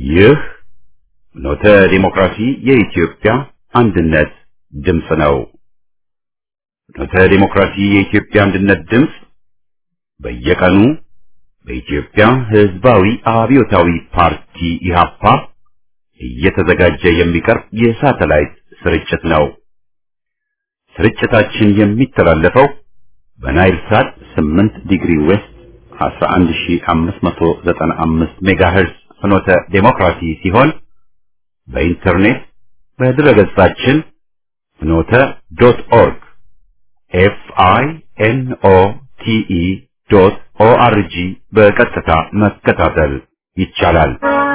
ይህ ኖተ ዲሞክራሲ የኢትዮጵያ አንድነት ድምፅ ነው። ኖተ ዲሞክራሲ የኢትዮጵያ አንድነት ድምፅ በየቀኑ በኢትዮጵያ ሕዝባዊ አብዮታዊ ፓርቲ ኢህአፓ እየተዘጋጀ የሚቀርብ የሳተላይት ስርጭት ነው። ስርጭታችን የሚተላለፈው በናይል ሳት 8 ዲግሪ ዌስት 11595 ሜጋሄርዝ ፍኖተ ዴሞክራሲ ሲሆን በኢንተርኔት በድረገጻችን ፍኖተ ዶት ኦርግ ኤፍ አይ ኤን ኦ ቲ ኢ ዶት ኦ አር ጂ በቀጥታ መከታተል ይቻላል።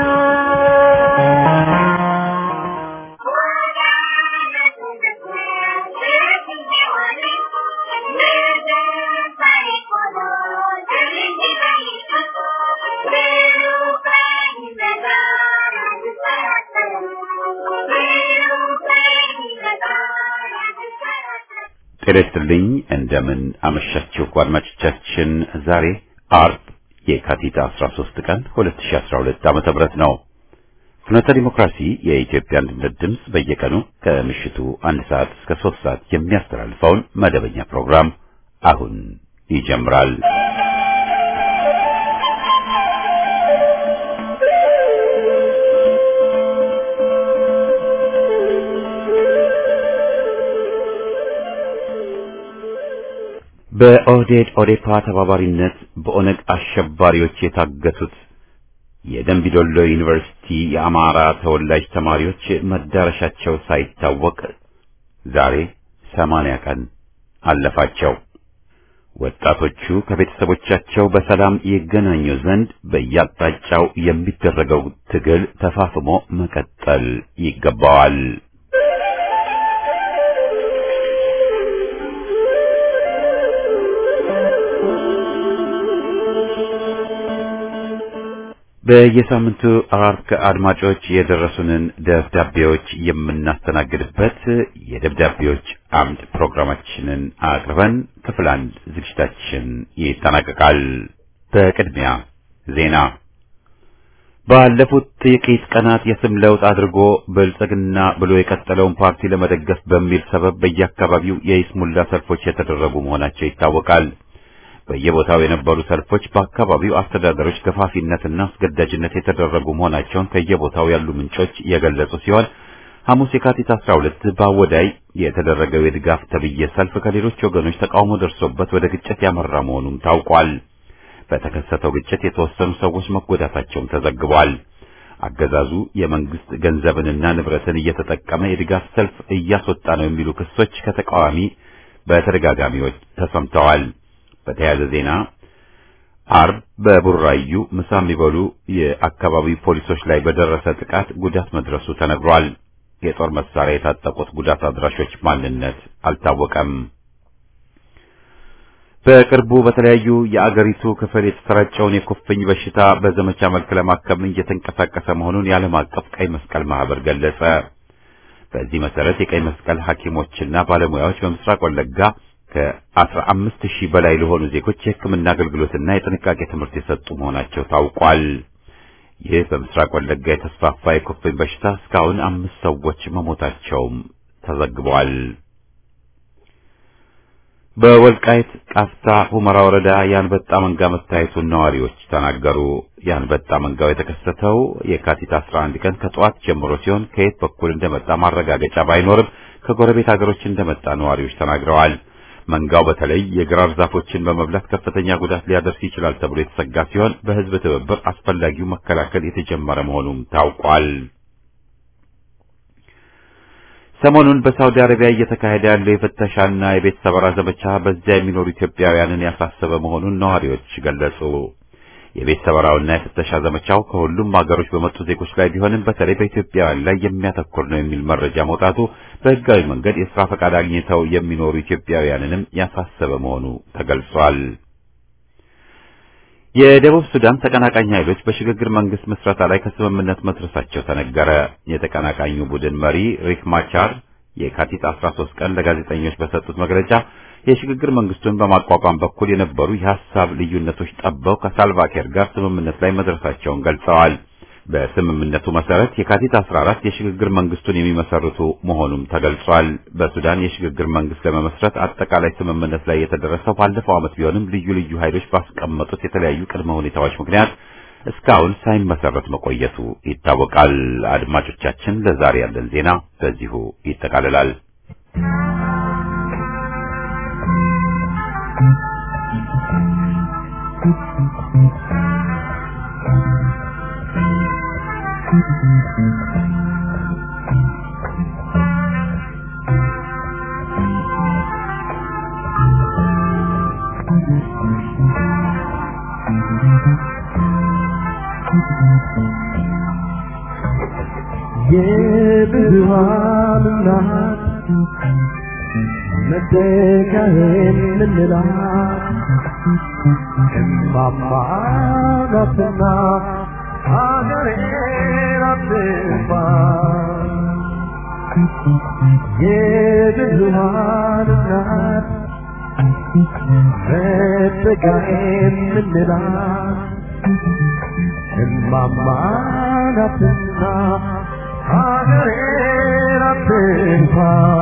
ጤና ይስጥልኝ። እንደምን አመሻችሁ አድማጮቻችን። ዛሬ አርብ የካቲት 13 ቀን 2012 ዓመተ ምህረት ነው። ፍኖተ ዲሞክራሲ የኢትዮጵያ አንድነት ድምፅ በየቀኑ ከምሽቱ አንድ ሰዓት እስከ ሶስት ሰዓት የሚያስተላልፈውን መደበኛ ፕሮግራም አሁን ይጀምራል። በኦህዴድ ኦዴፓ ተባባሪነት በኦነግ አሸባሪዎች የታገቱት የደንቢዶሎ ዩኒቨርሲቲ የአማራ ተወላጅ ተማሪዎች መዳረሻቸው ሳይታወቅ ዛሬ ሰማንያ ቀን አለፋቸው። ወጣቶቹ ከቤተሰቦቻቸው በሰላም ይገናኙ ዘንድ በየአቅጣጫው የሚደረገው ትግል ተፋፍሞ መቀጠል ይገባዋል። በየሳምንቱ አርብ ከአድማጮች የደረሱንን ደብዳቤዎች የምናስተናግድበት የደብዳቤዎች አምድ ፕሮግራማችንን አቅርበን ክፍል አንድ ዝግጅታችን ይጠናቀቃል። በቅድሚያ ዜና። ባለፉት ጥቂት ቀናት የስም ለውጥ አድርጎ ብልጽግና ብሎ የቀጠለውን ፓርቲ ለመደገፍ በሚል ሰበብ በየአካባቢው የይስሙላ ሰልፎች የተደረጉ መሆናቸው ይታወቃል። በየቦታው የነበሩ ሰልፎች በአካባቢው አስተዳደሮች ገፋፊነትና አስገዳጅነት የተደረጉ መሆናቸውን ከየቦታው ያሉ ምንጮች የገለጹ ሲሆን ሐሙስ የካቲት 12 በአወዳይ የተደረገው የድጋፍ ተብዬ ሰልፍ ከሌሎች ወገኖች ተቃውሞ ደርሶበት ወደ ግጭት ያመራ መሆኑም ታውቋል። በተከሰተው ግጭት የተወሰኑ ሰዎች መጎዳታቸውም ተዘግቧል። አገዛዙ የመንግስት ገንዘብንና ንብረትን እየተጠቀመ የድጋፍ ሰልፍ እያስወጣ ነው የሚሉ ክሶች ከተቃዋሚ በተደጋጋሚዎች ተሰምተዋል። በተያያዘ ዜና አርብ በቡራዩ ምሳ የሚበሉ የአካባቢ ፖሊሶች ላይ በደረሰ ጥቃት ጉዳት መድረሱ ተነግሯል። የጦር መሳሪያ የታጠቁት ጉዳት አድራሾች ማንነት አልታወቀም። በቅርቡ በተለያዩ የአገሪቱ ክፍል የተሰራጨውን የኩፍኝ በሽታ በዘመቻ መልክ ለማከም እየተንቀሳቀሰ መሆኑን የዓለም አቀፍ ቀይ መስቀል ማህበር ገለጸ። በዚህ መሰረት የቀይ መስቀል ሐኪሞችና ባለሙያዎች በምስራቅ ወለጋ ከአስራ አምስት ሺህ በላይ ለሆኑ ዜጎች የሕክምና አገልግሎትና የጥንቃቄ ትምህርት የሰጡ መሆናቸው ታውቋል። ይህ በምስራቅ ወለጋ የተስፋፋ የኩፍኝ በሽታ እስካሁን አምስት ሰዎች መሞታቸውም ተዘግቧል። በወልቃይት ቃፍታ ሁመራ ወረዳ የአንበጣ መንጋ መታየቱን ነዋሪዎች ተናገሩ። የአንበጣ መንጋው የተከሰተው የካቲት 11 ቀን ከጠዋት ጀምሮ ሲሆን ከየት በኩል እንደመጣ ማረጋገጫ ባይኖርም ከጎረቤት ሀገሮች እንደመጣ ነዋሪዎች ተናግረዋል። መንጋው በተለይ የግራር ዛፎችን በመብላት ከፍተኛ ጉዳት ሊያደርስ ይችላል ተብሎ የተሰጋ ሲሆን በሕዝብ ትብብር አስፈላጊው መከላከል የተጀመረ መሆኑም ታውቋል። ሰሞኑን በሳውዲ አረቢያ እየተካሄደ ያለው የፍተሻና የቤት ሰበራ ዘመቻ በዚያ የሚኖሩ ኢትዮጵያውያንን ያሳሰበ መሆኑን ነዋሪዎች ገለጹ። የቤት ሰበራውና የፍተሻ ዘመቻው ከሁሉም ሀገሮች በመጡ ዜጎች ላይ ቢሆንም በተለይ በኢትዮጵያውያን ላይ የሚያተኩር ነው የሚል መረጃ መውጣቱ በሕጋዊ መንገድ የስራ ፈቃድ አግኝተው የሚኖሩ ኢትዮጵያውያንንም ያሳሰበ መሆኑ ተገልጿል። የደቡብ ሱዳን ተቀናቃኝ ኃይሎች በሽግግር መንግስት ምስረታ ላይ ከስምምነት መድረሳቸው ተነገረ። የተቀናቃኙ ቡድን መሪ ሪክ ማቻር የካቲት 13 ቀን ለጋዜጠኞች በሰጡት መግለጫ የሽግግር መንግስቱን በማቋቋም በኩል የነበሩ የሐሳብ ልዩነቶች ጠበው ከሳልቫኪር ጋር ስምምነት ላይ መድረሳቸውን ገልጸዋል። በስምምነቱ መሰረት የካቲት 14 የሽግግር መንግስቱን የሚመሰርቱ መሆኑም ተገልጿል። በሱዳን የሽግግር መንግስት ለመመስረት አጠቃላይ ስምምነት ላይ የተደረሰው ባለፈው ዓመት ቢሆንም ልዩ ልዩ ኃይሎች ባስቀመጡት የተለያዩ ቅድመ ሁኔታዎች ምክንያት እስካሁን ሳይመሰረት መቆየቱ ይታወቃል። አድማጮቻችን፣ ለዛሬ ያለን ዜና በዚሁ ይጠቃልላል። የብዙሃን እናት መደጋዬን ምንላት እማማ ናትና ሀገሬን አትጥፋ የብዙሃን እናት መደጋዬን ምንላት እማማ ናትና ሀገሬን አትጥፋ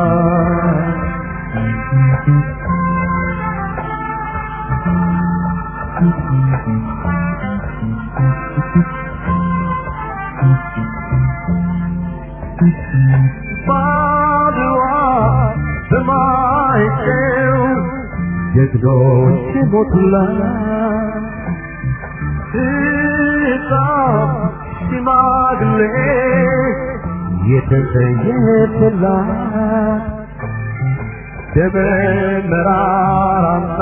ባድዋ በማይጨው ጀግኖች ሞቱላት ሕፃን ሽማግሌ የተሰየፈላት ደመ መራራና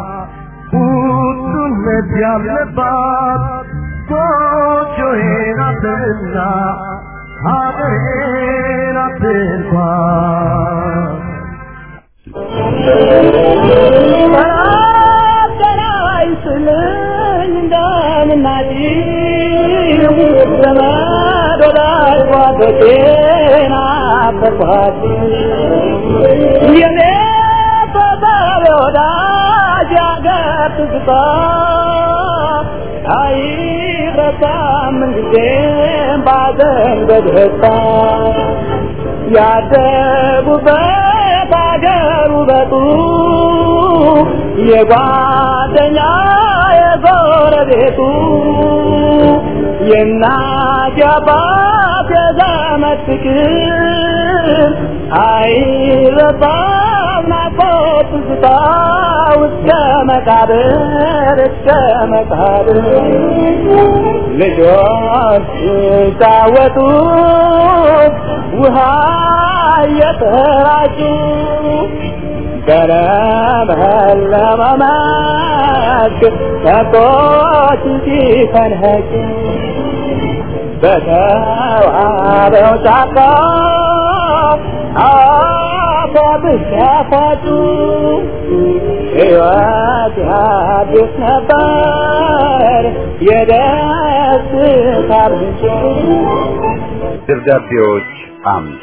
ቁጡነት ያለባት ጎጆዬ ናትና ሀገሬ ናት እንኳን ያደጉበት አገር ውበቱ የጓደኛ የጎረቤቱ የእናት የአባት የዘመድ ፍቅር አይረሳም ናፍቆት ትዝታ እስከ መቃብር እስከ መቃብር ልጆች ሲጫወቱ ውሃ እየተራጩ በለመለመ መስክ ከብቶች ሲፈንህጩ በተዋበው ጫካ አፈብስ ያፋጩ ሕይወት አዲስ ነበር የደስታ ምንጭ ደብዳቤዎች አምድ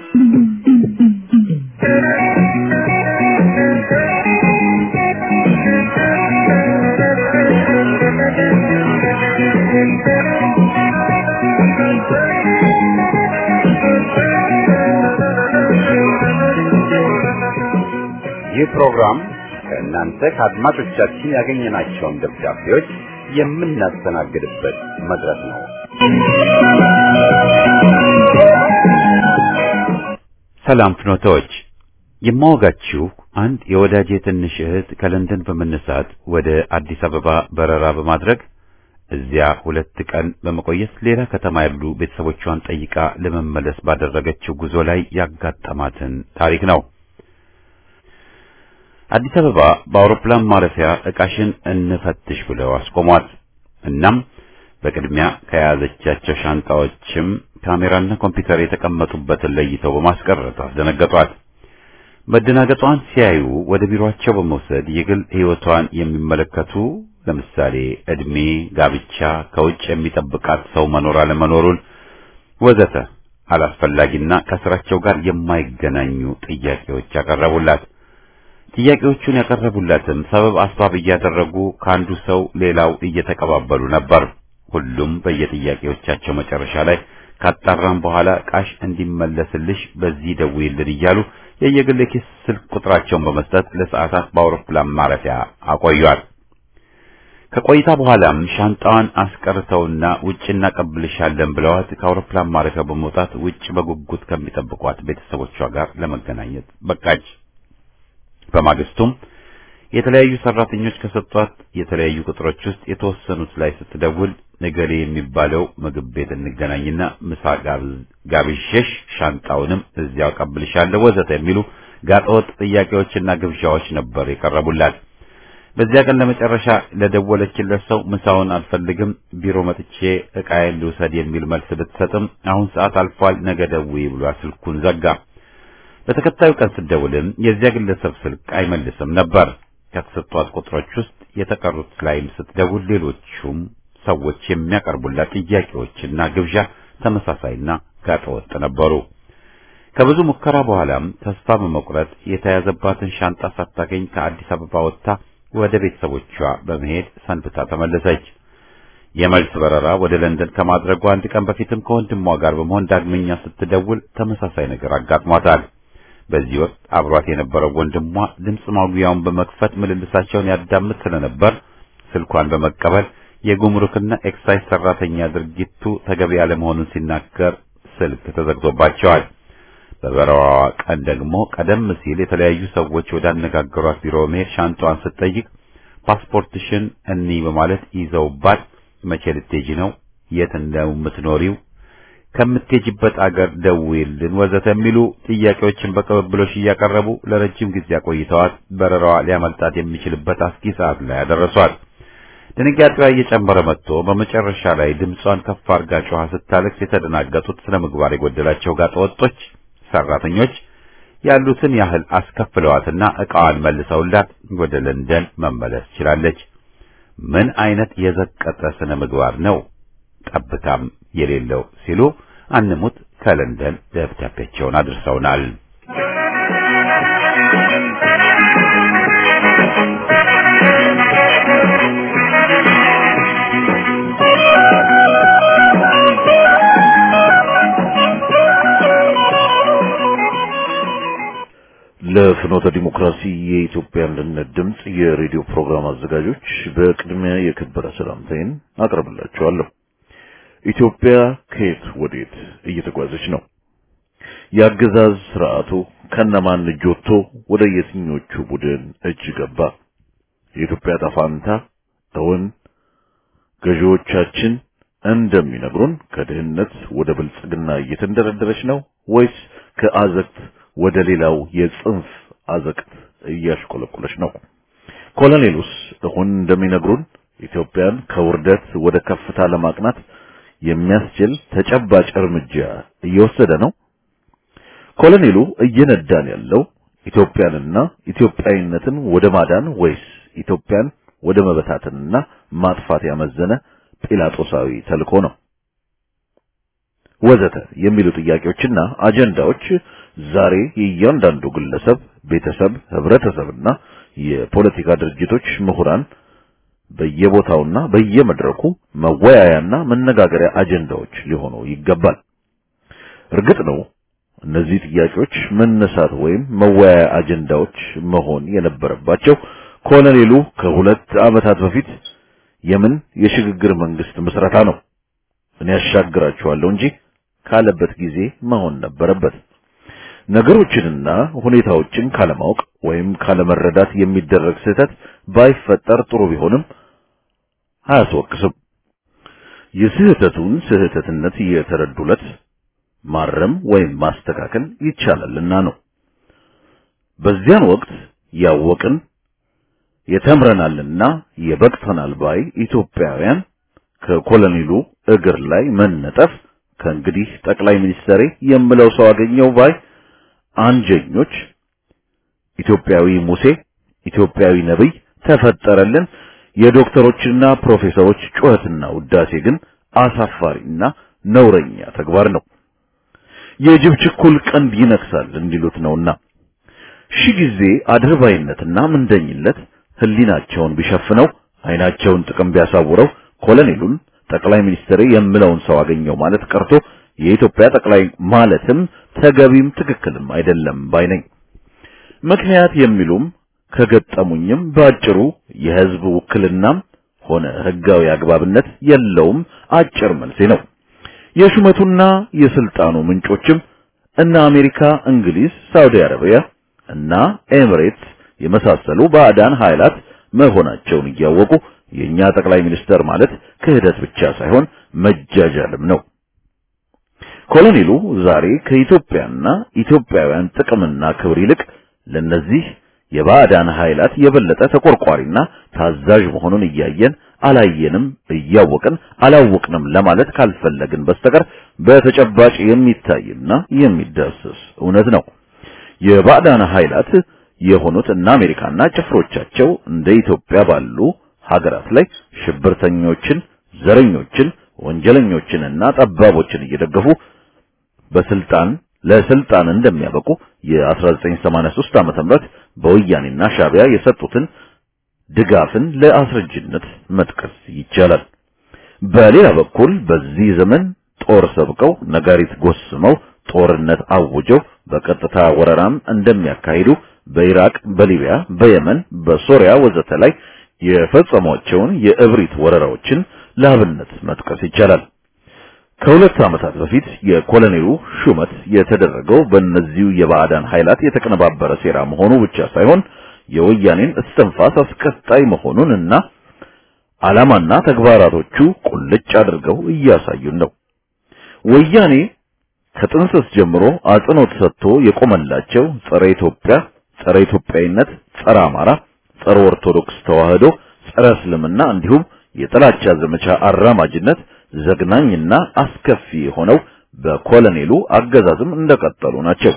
ይህ ፕሮግራም ከእናንተ ከአድማጮቻችን ያገኘናቸውን ደብዳቤዎች የምናስተናግድበት መድረክ ነው። ሰላም ፍኖቶች፣ የማወጋችሁ አንድ የወዳጄ ትንሽ እህት ከለንደን በመነሳት ወደ አዲስ አበባ በረራ በማድረግ እዚያ ሁለት ቀን በመቆየት ሌላ ከተማ ያሉ ቤተሰቦቿን ጠይቃ ለመመለስ ባደረገችው ጉዞ ላይ ያጋጠማትን ታሪክ ነው። አዲስ አበባ በአውሮፕላን ማረፊያ ዕቃሽን እንፈትሽ ብለው አስቆሟት። እናም በቅድሚያ ከያዘቻቸው ሻንጣዎችም ካሜራና ኮምፒውተር የተቀመጡበትን ለይተው በማስቀረት አስደነገጧት። መደናገጧን ሲያዩ ወደ ቢሮአቸው በመውሰድ የግል ሕይወቷን የሚመለከቱ ለምሳሌ ዕድሜ፣ ጋብቻ፣ ከውጭ የሚጠብቃት ሰው መኖር አለመኖሩን ወዘተ አላስፈላጊና ከስራቸው ጋር የማይገናኙ ጥያቄዎች ያቀረቡላት። ጥያቄዎቹን ያቀረቡላትም ሰበብ አስባብ እያደረጉ ከአንዱ ሰው ሌላው እየተቀባበሉ ነበር። ሁሉም በየጥያቄዎቻቸው መጨረሻ ላይ ካጣራም በኋላ ቃሽ እንዲመለስልሽ በዚህ ደውይልን እያሉ የየግል ኪስ ስልክ ቁጥራቸውን በመስጠት ለሰዓታት በአውሮፕላን ማረፊያ አቆዩአት። ከቆይታ በኋላም ሻንጣዋን አስቀርተውና ውጭ እናቀብልሻለን ብለዋት ከአውሮፕላን ማረፊያው በመውጣት ውጭ በጉጉት ከሚጠብቋት ቤተሰቦቿ ጋር ለመገናኘት በቃች። በማግስቱም የተለያዩ ሰራተኞች ከሰጧት የተለያዩ ቁጥሮች ውስጥ የተወሰኑት ላይ ስትደውል ነገሌ የሚባለው ምግብ ቤት እንገናኝና ምሳ ጋብዤሽ ሻንጣውንም እዚያው አቀብልሻለሁ ወዘተ የሚሉ ጋጠወጥ ጥያቄዎችና ግብዣዎች ነበር የቀረቡላት። በዚያ ቀን ለመጨረሻ ለደወለችለት ሰው ምሳውን አልፈልግም፣ ቢሮ መጥቼ ዕቃዬን ልውሰድ የሚል መልስ ብትሰጥም አሁን ሰዓት አልፏል፣ ነገ ደውዪ ብሏ ስልኩን ዘጋ። በተከታዩ ቀን ስትደውልም የዚያ ግለሰብ ስልክ አይመልስም ነበር። ከተሰጧት ቁጥሮች ውስጥ የተቀሩት ላይም ስትደውል ሌሎቹም ሰዎች የሚያቀርቡላት ጥያቄዎችና ግብዣ ተመሳሳይና ጋጠወጥ ነበሩ። ከብዙ ሙከራ በኋላም ተስፋ በመቁረጥ የተያዘባትን ሻንጣ ሳታገኝ ከአዲስ አበባ ወጥታ ወደ ቤተሰቦቿ በመሄድ ሰንብታ ተመለሰች። የመልስ በረራ ወደ ለንደን ከማድረጉ አንድ ቀን በፊትም ከወንድሟ ጋር በመሆን ዳግመኛ ስትደውል ተመሳሳይ ነገር አጋጥሟታል። በዚህ ወቅት አብሯት የነበረው ወንድሟ ድምፅ ማጉያውን በመክፈት ምልልሳቸውን ያዳምጥ ስለነበር ስልኳን በመቀበል የጉምሩክና ኤክሳይዝ ሰራተኛ ድርጊቱ ተገቢ ያለመሆኑን ሲናገር ስልክ ተዘግቶባቸዋል። በበረራዋ ቀን ደግሞ ቀደም ሲል የተለያዩ ሰዎች ወዳነጋገሯት ቢሮ መሄድ ሻንጣዋን ስትጠይቅ ፓስፖርትሽን እኒ በማለት ይዘውባት መቼ ልትሄጂ ነው? የት እንደምትኖሪው ከምትሄጂበት አገር ደውይልን ወዘተ የሚሉ ጥያቄዎችን በቅብብሎሽ እያቀረቡ ለረጅም ጊዜ አቆይተዋት በረራዋ ሊያመልጣት የሚችልበት አስጊ ሰዓት ላይ ያደረሷት። ድንጋጤዋ እየጨመረ መጥቶ በመጨረሻ ላይ ድምጿን ከፍ አርጋ ጮኻ ስታለቅስ የተደናገጡት ስነ ምግባር የጎደላቸው ጋጠወጦች ሰራተኞች ያሉትን ያህል አስከፍለዋትና ዕቃዋን መልሰውላት ወደ ለንደን መመለስ ችላለች። ምን አይነት የዘቀጠ ስነ ምግባር ነው ጠብታም የሌለው ሲሉ አንሙት ከለንደን ደብዳቤያቸውን አድርሰውናል። ለፍኖተ ዲሞክራሲ የኢትዮጵያ አንድነት ድምጽ የሬዲዮ ፕሮግራም አዘጋጆች በቅድሚያ የከበረ ሰላምታዬን አቀርብላችኋለሁ። ኢትዮጵያ ከየት ወዴት እየተጓዘች ነው? የአገዛዝ ስርዓቱ ከነማን እጅ ወጥቶ ወደ የትኞቹ ቡድን እጅ ገባ? የኢትዮጵያ ዕጣ ፈንታ እውን ገዢዎቻችን እንደሚነግሩን ከድህነት ወደ ብልጽግና እየተንደረደረች ነው ወይስ ከአዘቅት ወደ ሌላው የጽንፍ አዘቅት እያሽቆለቆለች ነው? ኮሎኔሉስ አሁን እንደሚነግሩን ኢትዮጵያን ከውርደት ወደ ከፍታ ለማቅናት የሚያስችል ተጨባጭ እርምጃ እየወሰደ ነው? ኮሎኔሉ እየነዳን ያለው ኢትዮጵያንና ኢትዮጵያዊነትን ወደ ማዳን ወይስ ኢትዮጵያን ወደ መበታተንና ማጥፋት ያመዘነ ጲላጦሳዊ ተልእኮ ነው? ወዘተ የሚሉ ጥያቄዎችና አጀንዳዎች ዛሬ የእያንዳንዱ ግለሰብ፣ ቤተሰብ፣ ህብረተሰብና የፖለቲካ ድርጅቶች ምሁራን በየቦታውና በየመድረኩ መወያያና መነጋገሪያ አጀንዳዎች ሊሆኑ ይገባል። እርግጥ ነው እነዚህ ጥያቄዎች መነሳት ወይም መወያያ አጀንዳዎች መሆን የነበረባቸው ኮሎኔሉ ከሁለት ዓመታት በፊት የምን የሽግግር መንግስት ምስረታ ነው እኔ ያሻግራችኋለሁ እንጂ ካለበት ጊዜ መሆን ነበረበት። ነገሮችንና ሁኔታዎችን ካለማወቅ ወይም ካለመረዳት የሚደረግ ስህተት ባይፈጠር ጥሩ ቢሆንም አያስወቅስም። የስህተቱን ስህተትነት የተረዱለት ማረም ወይም ማስተካከል ይቻላልና ነው። በዚያን ወቅት ያወቅን የተምረናልና የበቅተናል ባይ ኢትዮጵያውያን ከኮሎኔሉ እግር ላይ መነጠፍ ከእንግዲህ ጠቅላይ ሚኒስትሬ የምለው ሰው አገኘው ባይ አንጀኞች ኢትዮጵያዊ ሙሴ ኢትዮጵያዊ ነብይ ተፈጠረልን የዶክተሮችና ፕሮፌሰሮች ጩኸትና ውዳሴ ግን አሳፋሪና ነውረኛ ተግባር ነው። የጅብ ችኩል ቀንድ ይነክሳል እንዲሉት ነውና ሺህ ጊዜ አድርባይነትና ምንደኝነት ህሊናቸውን ቢሸፍነው አይናቸውን ጥቅም ቢያሳውረው ኮሎኔሉን ጠቅላይ ሚኒስትር የምለውን ሰው አገኘው ማለት ቀርቶ የኢትዮጵያ ጠቅላይ ማለትም ተገቢም ትክክልም አይደለም ባይነኝ። ምክንያት የሚሉም ከገጠሙኝም በአጭሩ የህዝብ ውክልናም ሆነ ህጋዊ አግባብነት የለውም አጭር መልሴ ነው። የሹመቱና የስልጣኑ ምንጮችም እነ አሜሪካ፣ እንግሊዝ፣ ሳውዲ አረቢያ እና ኤሚሬትስ የመሳሰሉ ባዕዳን ኃይላት መሆናቸውን እያወቁ የኛ ጠቅላይ ሚኒስተር ማለት ክህደት ብቻ ሳይሆን መጃጃልም ነው። ኮሎኔሉ ዛሬ ከኢትዮጵያና ኢትዮጵያውያን ጥቅምና ክብር ይልቅ ለነዚህ የባዕዳን ኃይላት የበለጠ ተቆርቋሪና ታዛዥ መሆኑን እያየን አላየንም፣ እያወቅን አላወቅንም ለማለት ካልፈለግን በስተቀር በተጨባጭ የሚታይና የሚዳሰስ እውነት ነው። የባዕዳን ኃይላት የሆኑት እና አሜሪካና ጭፍሮቻቸው እንደ ኢትዮጵያ ባሉ ሀገራት ላይ ሽብርተኞችን፣ ዘረኞችን፣ ወንጀለኞችንና ጠባቦችን እየደገፉ በስልጣን ለስልጣን እንደሚያበቁ የ1983 ዓመተ ምህረት በወያኔና ሻቢያ የሰጡትን ድጋፍን ለአስረጅነት መጥቀስ ይቻላል። በሌላ በኩል በዚህ ዘመን ጦር ሰብቀው ነጋሪት ጎስመው ጦርነት አውጀው በቀጥታ ወረራም እንደሚያካሂዱ በኢራቅ፣ በሊቢያ፣ በየመን፣ በሶሪያ ወዘተ ላይ የፈጸሟቸውን የእብሪት ወረራዎችን ለአብነት መጥቀስ ይቻላል። ከሁለት ዓመታት በፊት የኮሎኔሉ ሹመት የተደረገው በእነዚሁ የባዕዳን ኃይላት የተቀነባበረ ሴራ መሆኑ ብቻ ሳይሆን የወያኔን እስትንፋስ አስቀጣይ መሆኑንና ዓላማና ተግባራቶቹ ቁልጭ አድርገው እያሳዩን ነው። ወያኔ ከጥንስስ ጀምሮ አጽንኦት ሰጥቶ የቆመላቸው ጸረ ኢትዮጵያ፣ ጸረ ኢትዮጵያዊነት፣ ጸረ አማራ፣ ጸረ ኦርቶዶክስ ተዋህዶ፣ ጸረ እስልምና እንዲሁም የጥላቻ ዘመቻ አራማጅነት ዘግናኝና አስከፊ የሆነው በኮሎኔሉ አገዛዝም እንደቀጠሉ ናቸው።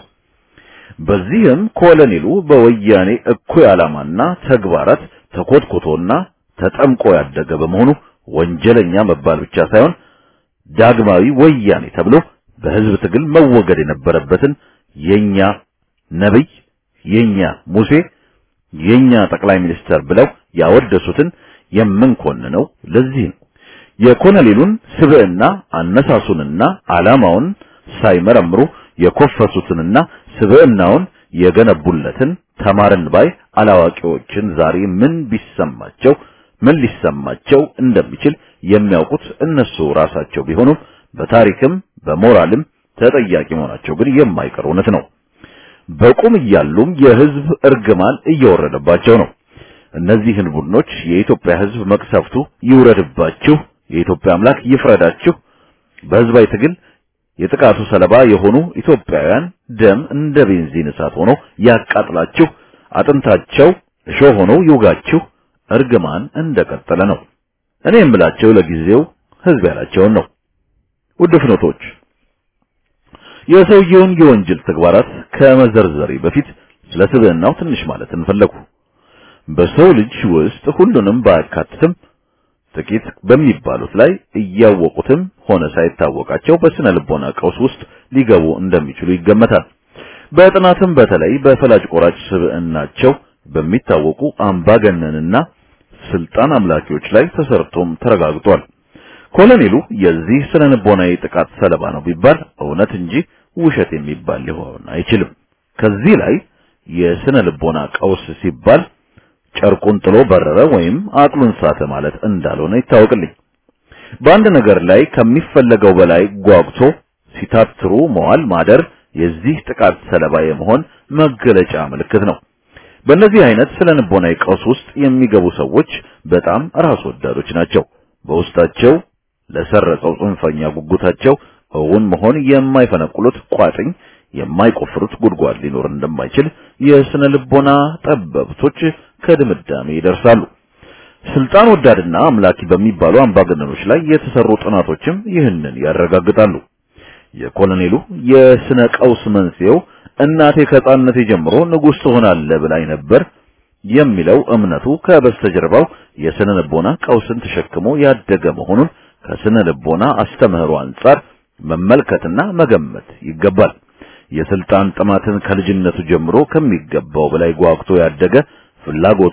በዚህም ኮሎኔሉ በወያኔ እኩይ ዓላማና ተግባራት ተኮትኩቶና ተጠምቆ ያደገ በመሆኑ ወንጀለኛ መባል ብቻ ሳይሆን ዳግማዊ ወያኔ ተብሎ በህዝብ ትግል መወገድ የነበረበትን የኛ ነብይ፣ የኛ ሙሴ፣ የኛ ጠቅላይ ሚኒስተር ብለው ያወደሱትን የምንኮንነው ለዚህ ነው። የኮሎኔሉን ስብዕና አነሳሱንና ዓላማውን ሳይመረምሩ የኮፈሱትንና ስብዕናውን የገነቡለትን ተማርን ባይ አላዋቂዎችን ዛሬ ምን ቢሰማቸው ምን ሊሰማቸው እንደሚችል የሚያውቁት እነሱ ራሳቸው ቢሆኑም በታሪክም በሞራልም ተጠያቂ መሆናቸው ግን የማይቀር እውነት ነው። በቁም እያሉም የህዝብ እርግማን እየወረደባቸው ነው። እነዚህን ቡድኖች የኢትዮጵያ ህዝብ መቅሰፍቱ ይውረድባችሁ፣ የኢትዮጵያ አምላክ ይፍረዳችሁ፣ በህዝባዊ ትግል የጥቃቱ ሰለባ የሆኑ ኢትዮጵያውያን ደም እንደ ቤንዚን እሳት ሆኖ ያቃጥላችሁ፣ አጥንታቸው እሾህ ሆኖ ይውጋችሁ፣ እርግማን እንደቀጠለ ነው። እኔ የምላቸው ለጊዜው ህዝብ ያላቸውን ነው። ውድ ፍኖቶች የሰውየውን የወንጀል ተግባራት ከመዘርዘሬ በፊት ስለ ስብዕናው ትንሽ ማለት እንፈለጉ። በሰው ልጅ ውስጥ ሁሉንም ባያካትትም ጥቂት በሚባሉት ላይ እያወቁትም ሆነ ሳይታወቃቸው በስነ ልቦና ቀውስ ውስጥ ሊገቡ እንደሚችሉ ይገመታል። በጥናትም በተለይ በፈላጭ ቆራጭ ስብዕናቸው በሚታወቁ አምባገነንና ስልጣን አምላኪዎች ላይ ተሰርቶም ተረጋግጧል። ኮሎኔሉ የዚህ ስነ ልቦናዊ ጥቃት ሰለባ ነው ቢባል እውነት እንጂ ውሸት የሚባል ሊሆን አይችልም። ከዚህ ላይ የስነ ልቦና ቀውስ ሲባል ጨርቁን ጥሎ በረረ ወይም አቅሉን ሳተ ማለት እንዳልሆነ ይታወቅልኝ። በአንድ ነገር ላይ ከሚፈለገው በላይ ጓጉቶ ሲታትሩ መዋል ማደር የዚህ ጥቃት ሰለባ የመሆን መገለጫ ምልክት ነው። በእነዚህ አይነት ስነ ልቦናዊ ቀውስ ውስጥ የሚገቡ ሰዎች በጣም ራስ ወዳዶች ናቸው። በውስጣቸው ለሰረጸው ጽንፈኛ ጉጉታቸው እውን መሆን የማይፈነቅሉት ቋጥኝ የማይቆፍሩት ጉድጓድ ሊኖር እንደማይችል የስነ ልቦና ጠበብቶች ከድምዳሜ ይደርሳሉ። ስልጣን ወዳድና አምላኪ በሚባሉ አምባገነኖች ላይ የተሰሩ ጥናቶችም ይህንን ያረጋግጣሉ። የኮሎኔሉ የስነ ቀውስ መንስኤው እናቴ ከሕፃንነቴ ጀምሮ ንጉሥ ትሆናለህ ብላኝ ነበር የሚለው እምነቱ ከበስተጀርባው የስነ ልቦና ቀውስን ተሸክሞ ያደገ መሆኑን ከስነ ልቦና አስተምህሮ አንጻር መመልከትና መገመት ይገባል። የስልጣን ጥማትን ከልጅነቱ ጀምሮ ከሚገባው በላይ ጓግቶ ያደገ ፍላጎቱን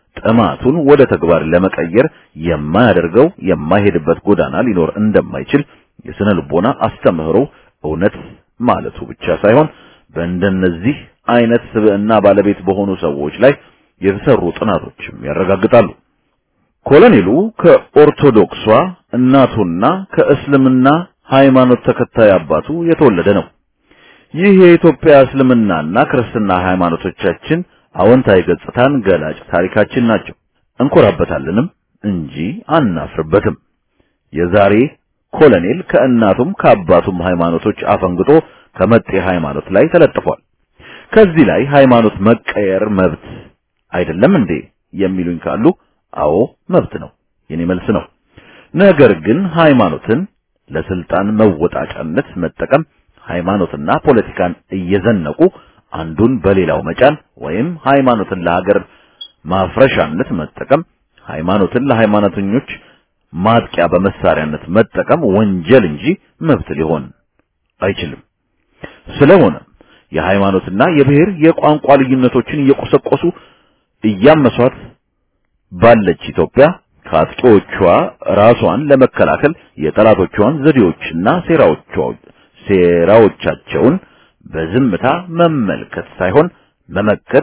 ጥማቱን ወደ ተግባር ለመቀየር የማያደርገው የማይሄድበት ጎዳና ሊኖር እንደማይችል የስነ ልቦና አስተምህሮ እውነት ማለቱ ብቻ ሳይሆን በእንደነዚህ አይነት ስብዕና ባለቤት በሆኑ ሰዎች ላይ የተሰሩ ጥናቶችም ያረጋግጣሉ። ኮሎኔሉ ከኦርቶዶክሷ እናቱና ከእስልምና ሃይማኖት ተከታይ አባቱ የተወለደ ነው። ይህ የኢትዮጵያ እስልምናና ክርስትና ሃይማኖቶቻችን አዎንታዊ ገጽታን ገላጭ ታሪካችን ናቸው። እንኮራበታለንም እንጂ አናፍርበትም። የዛሬ ኮሎኔል ከእናቱም ከአባቱም ሃይማኖቶች አፈንግጦ ከመጤ ሃይማኖት ላይ ተለጥፏል። ከዚህ ላይ ሃይማኖት መቀየር መብት አይደለም እንዴ የሚሉኝ ካሉ አዎ መብት ነው፣ የኔ መልስ ነው። ነገር ግን ሃይማኖትን ለስልጣን መወጣጫነት መጠቀም ሃይማኖትና ፖለቲካን እየዘነቁ አንዱን በሌላው መጫን ወይም ሃይማኖትን ለሀገር ማፍረሻነት መጠቀም ሃይማኖትን ለሃይማኖተኞች ማጥቂያ በመሳሪያነት መጠቀም ወንጀል እንጂ መብት ሊሆን አይችልም። ስለሆነ የሃይማኖትና የብሔር የቋንቋ ልዩነቶችን እየቆሰቆሱ እያመሷት ባለች ኢትዮጵያ ከአጥቂዎቿ ራሷን ለመከላከል የጠላቶቿን ዘዴዎችና ሴራዎቿ ሴራዎቻቸውን በዝምታ መመልከት ሳይሆን መመከት፣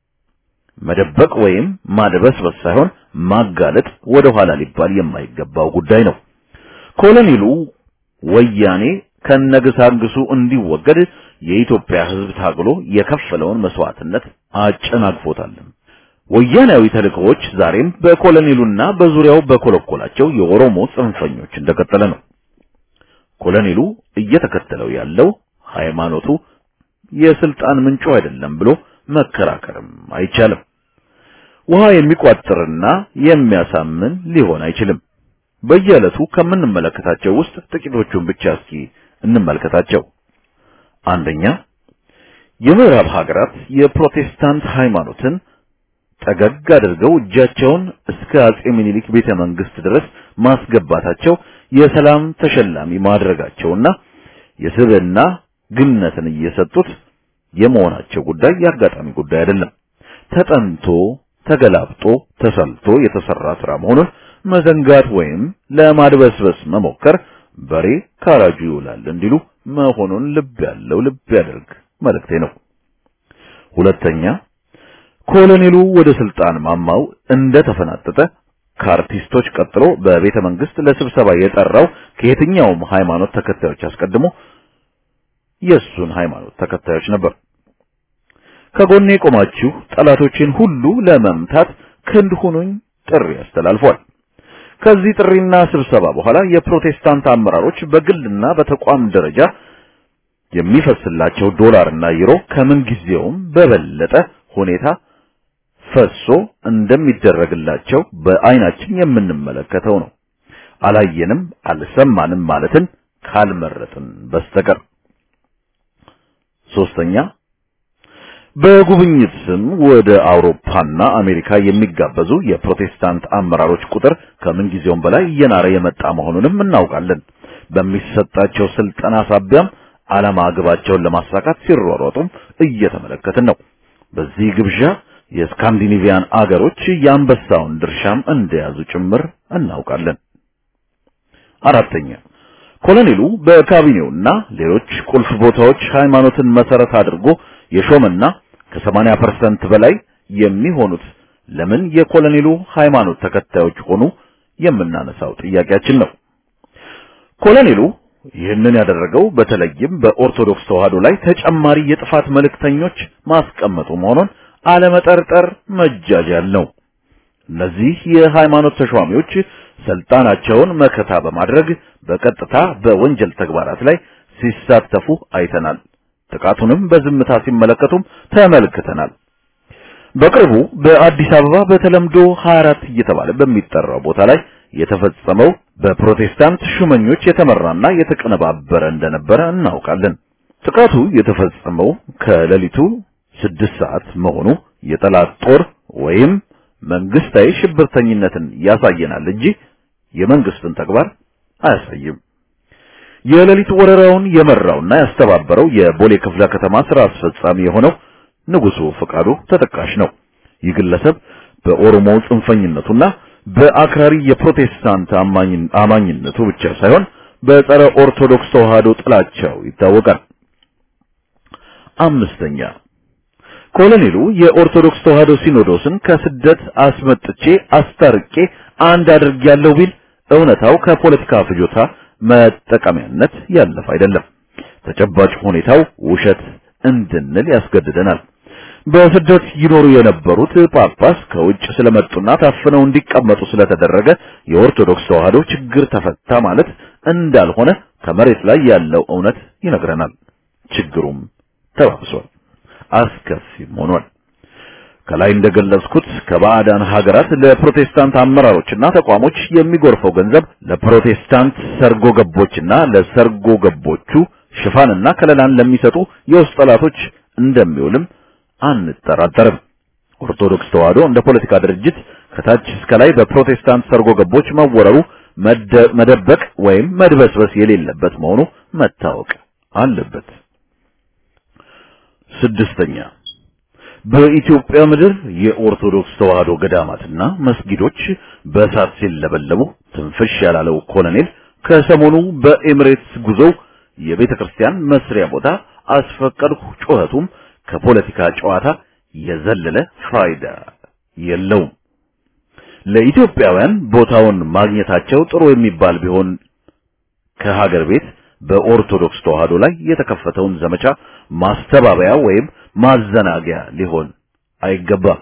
መደበቅ ወይም ማድበስበስ ሳይሆን ማጋለጥ ወደ ኋላ ሊባል የማይገባው ጉዳይ ነው። ኮሎኔሉ ወያኔ ከነግሳንግሱ እንዲወገድ የኢትዮጵያ ሕዝብ ታግሎ የከፈለውን መስዋዕትነት አጨናግፎታል። ወያኔያዊ ተልእኮዎች ዛሬም በኮሎኔሉና በዙሪያው በኮለኮላቸው የኦሮሞ ጽንፈኞች እንደቀጠለ ነው። ኮሎኔሉ እየተከተለው ያለው ሃይማኖቱ የስልጣን ምንጩ አይደለም ብሎ መከራከርም አይቻልም። ውሃ የሚቋጥርና የሚያሳምን ሊሆን አይችልም። በየዕለቱ ከምንመለከታቸው ውስጥ ጥቂቶቹን ብቻ እስኪ እንመልከታቸው። አንደኛ፣ የምዕራብ ሀገራት የፕሮቴስታንት ሃይማኖትን ጠገግ አድርገው እጃቸውን እስከ አጼ ምኒልክ ቤተ መንግስት ድረስ ማስገባታቸው የሰላም ተሸላሚ ማድረጋቸውና የስብዕና ግነትን እየሰጡት የመሆናቸው ጉዳይ የአጋጣሚ ጉዳይ አይደለም። ተጠንቶ ተገላብጦ ተሰልቶ የተሰራ ስራ መሆኑን መዘንጋት ወይም ለማድበስበስ መሞከር በሬ ካራጁ ይውላል እንዲሉ መሆኑን ልብ ያለው ልብ ያደርግ መልእክቴ ነው። ሁለተኛ ኮሎኔሉ ወደ ስልጣን ማማው እንደተፈናጠጠ ከአርቲስቶች ቀጥሎ በቤተ መንግስት ለስብሰባ የጠራው ከየትኛውም ሃይማኖት ተከታዮች አስቀድሞ የሱን ሃይማኖት ተከታዮች ነበር። ከጎኔ ቆማችሁ ጠላቶችን ሁሉ ለመምታት ክንድ ሁኑኝ ጥሪ አስተላልፏል። ከዚህ ጥሪና ስብሰባ በኋላ የፕሮቴስታንት አመራሮች በግልና በተቋም ደረጃ የሚፈስላቸው ዶላርና ዩሮ ከምን ጊዜውም በበለጠ ሁኔታ ፈሶ እንደሚደረግላቸው በአይናችን የምንመለከተው ነው። አላየንም አልሰማንም ማለትን ካልመረጥን በስተቀር። ሶስተኛ በጉብኝት ስም ወደ አውሮፓና አሜሪካ የሚጋበዙ የፕሮቴስታንት አመራሮች ቁጥር ከምን ጊዜውም በላይ እየናረ የመጣ መሆኑንም እናውቃለን። በሚሰጣቸው ስልጠና ሳቢያም ዓላማ ግባቸውን ለማሳካት ሲሯሯጡም እየተመለከትን ነው። በዚህ ግብዣ የስካንዲኔቪያን አገሮች የአንበሳውን ድርሻም እንደያዙ ጭምር እናውቃለን። አራተኛ ኮሎኔሉ በካቢኔውና ሌሎች ቁልፍ ቦታዎች ሃይማኖትን መሰረት አድርጎ የሾመና ከ80% በላይ የሚሆኑት ለምን የኮሎኔሉ ሃይማኖት ተከታዮች ሆኑ የምናነሳው ጥያቄያችን ነው። ኮሎኔሉ ይህንን ያደረገው በተለይም በኦርቶዶክስ ተዋህዶ ላይ ተጨማሪ የጥፋት መልእክተኞች ማስቀመጡ መሆኑን አለመጠርጠር መጃጃል ነው። እነዚህ የሃይማኖት ተሿሚዎች ስልጣናቸውን መከታ በማድረግ በቀጥታ በወንጀል ተግባራት ላይ ሲሳተፉ አይተናል። ጥቃቱንም በዝምታ ሲመለከቱም ተመልክተናል። በቅርቡ በአዲስ አበባ በተለምዶ 24 እየተባለ በሚጠራው ቦታ ላይ የተፈጸመው በፕሮቴስታንት ሹመኞች የተመራና የተቀነባበረ እንደነበረ እናውቃለን። ጥቃቱ የተፈጸመው ከሌሊቱ ስድስት ሰዓት መሆኑ የጠላት ጦር ወይም መንግስታዊ ሽብርተኝነትን ያሳየናል እንጂ የመንግስትን ተግባር አያሳይም። የሌሊት ወረራውን የመራውና ያስተባበረው የቦሌ ክፍለ ከተማ ስራ አስፈጻሚ የሆነው ንጉሱ ፈቃዱ ተጠቃሽ ነው። ይህ ግለሰብ በኦሮሞ ጽንፈኝነቱና በአክራሪ የፕሮቴስታንት አማኝነቱ ብቻ ሳይሆን በጸረ ኦርቶዶክስ ተዋህዶ ጥላቻው ይታወቃል። አምስተኛ ኮሎኔሉ የኦርቶዶክስ ተዋህዶ ሲኖዶስን ከስደት አስመጥቼ አስታርቄ አንድ አድርጌያለሁ ቢል እውነታው ከፖለቲካ ፍጆታ መጠቀሚያነት ያለፈ አይደለም። ተጨባጭ ሁኔታው ውሸት እንድንል ያስገድደናል። በስደት ይኖሩ የነበሩት ጳጳስ ከውጭ ስለመጡና ታፍነው እንዲቀመጡ ስለተደረገ የኦርቶዶክስ ተዋህዶ ችግር ተፈታ ማለት እንዳልሆነ ከመሬት ላይ ያለው እውነት ይነግረናል። ችግሩም ተባብሷል፣ አስከፊም ሆኗል። ከላይ እንደገለጽኩት ከባዕዳን ሀገራት ለፕሮቴስታንት አመራሮችና ተቋሞች የሚጎርፈው ገንዘብ ለፕሮቴስታንት ሰርጎ ገቦችና ለሰርጎ ገቦቹ ሽፋንና ከለላን ለሚሰጡ የውስጥ ጠላቶች እንደሚውልም አንጠራጠርም። ኦርቶዶክስ ተዋህዶ እንደ ፖለቲካ ድርጅት ከታች እስከ ላይ በፕሮቴስታንት ሰርጎ ገቦች መወረሩ መደበቅ ወይም መድበስበስ የሌለበት መሆኑ መታወቅ አለበት። ስድስተኛ በኢትዮጵያ ምድር የኦርቶዶክስ ተዋህዶ ገዳማትና መስጊዶች በእሳት ሲለበለቡ ትንፍሽ ያላለው ኮሎኔል ከሰሞኑ በኤሚሬትስ ጉዞው የቤተ ክርስቲያን መስሪያ ቦታ አስፈቀድኩ ጩኸቱም ከፖለቲካ ጨዋታ የዘለለ ፋይዳ የለውም። ለኢትዮጵያውያን ቦታውን ማግኘታቸው ጥሩ የሚባል ቢሆን ከሀገር ቤት በኦርቶዶክስ ተዋህዶ ላይ የተከፈተውን ዘመቻ ማስተባበያ ወይም ማዘናጊያ ሊሆን አይገባም።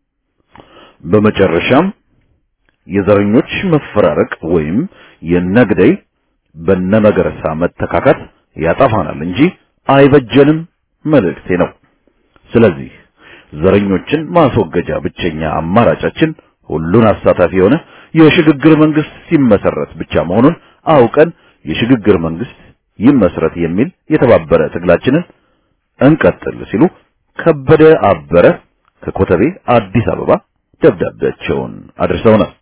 በመጨረሻም የዘረኞች መፈራረቅ ወይም የነግደይ በነመገረሳ መተካካት ያጠፋናል እንጂ አይበጀንም መልእክቴ ነው። ስለዚህ ዘረኞችን ማስወገጃ ብቸኛ አማራጫችን ሁሉን አሳታፊ የሆነ የሽግግር መንግስት ሲመሰረት ብቻ መሆኑን አውቀን የሽግግር መንግስት ይመስረት የሚል የተባበረ ትግላችንን እንቀጥል ሲሉ ከበደ አበረ ከኮተቤ አዲስ አበባ ደብዳቤያቸውን አድርሰውናል።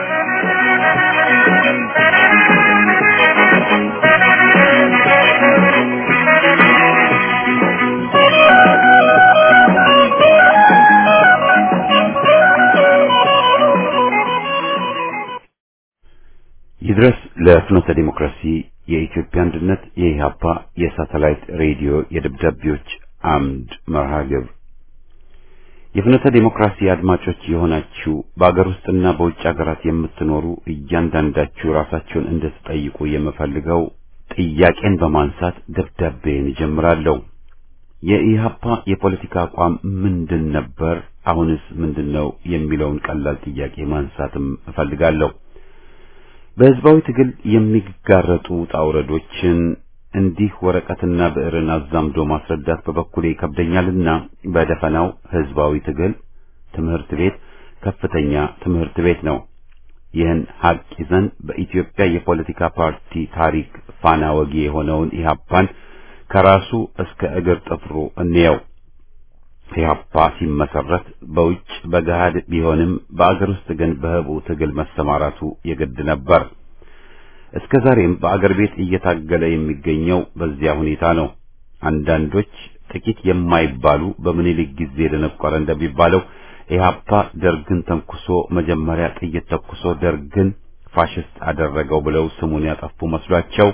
ይድረስ ለፍኖተ ዲሞክራሲ የኢትዮጵያ አንድነት የኢህአፓ የሳተላይት ሬዲዮ የደብዳቤዎች አምድ መርሃ ግብር የፍኖተ ዲሞክራሲ አድማጮች የሆናችሁ በአገር ውስጥና በውጭ ሀገራት የምትኖሩ እያንዳንዳችሁ ራሳችሁን እንድትጠይቁ የምፈልገው ጥያቄን በማንሳት ደብዳቤን እጀምራለሁ። የኢህአፓ የፖለቲካ አቋም ምንድን ነበር? አሁንስ ምንድን ነው? የሚለውን ቀላል ጥያቄ ማንሳትም እፈልጋለሁ። በህዝባዊ ትግል የሚጋረጡ ውጣ ውረዶችን እንዲህ ወረቀትና ብዕርን አዛምዶ ማስረዳት በበኩሌ ይከብደኛልና በደፈናው ህዝባዊ ትግል ትምህርት ቤት ከፍተኛ ትምህርት ቤት ነው። ይህን ሀቅ ይዘን በኢትዮጵያ የፖለቲካ ፓርቲ ታሪክ ፋና ወጊ የሆነውን ኢህአፓን ከራሱ እስከ እግር ጥፍሩ እንየው። ኢህአፓ ሲመሰረት በውጭ በገሃድ ቢሆንም በአገር ውስጥ ግን በህቡ ትግል መሰማራቱ የግድ ነበር። እስከ ዛሬም በአገር ቤት እየታገለ የሚገኘው በዚያ ሁኔታ ነው። አንዳንዶች ጥቂት የማይባሉ በምኒልክ ጊዜ ደነቆረ እንደሚባለው ኢህአፓ ደርግን ተንኩሶ መጀመሪያ ጥይት ተኩሶ ደርግን ፋሽስት አደረገው ብለው ስሙን ያጠፉ መስሏቸው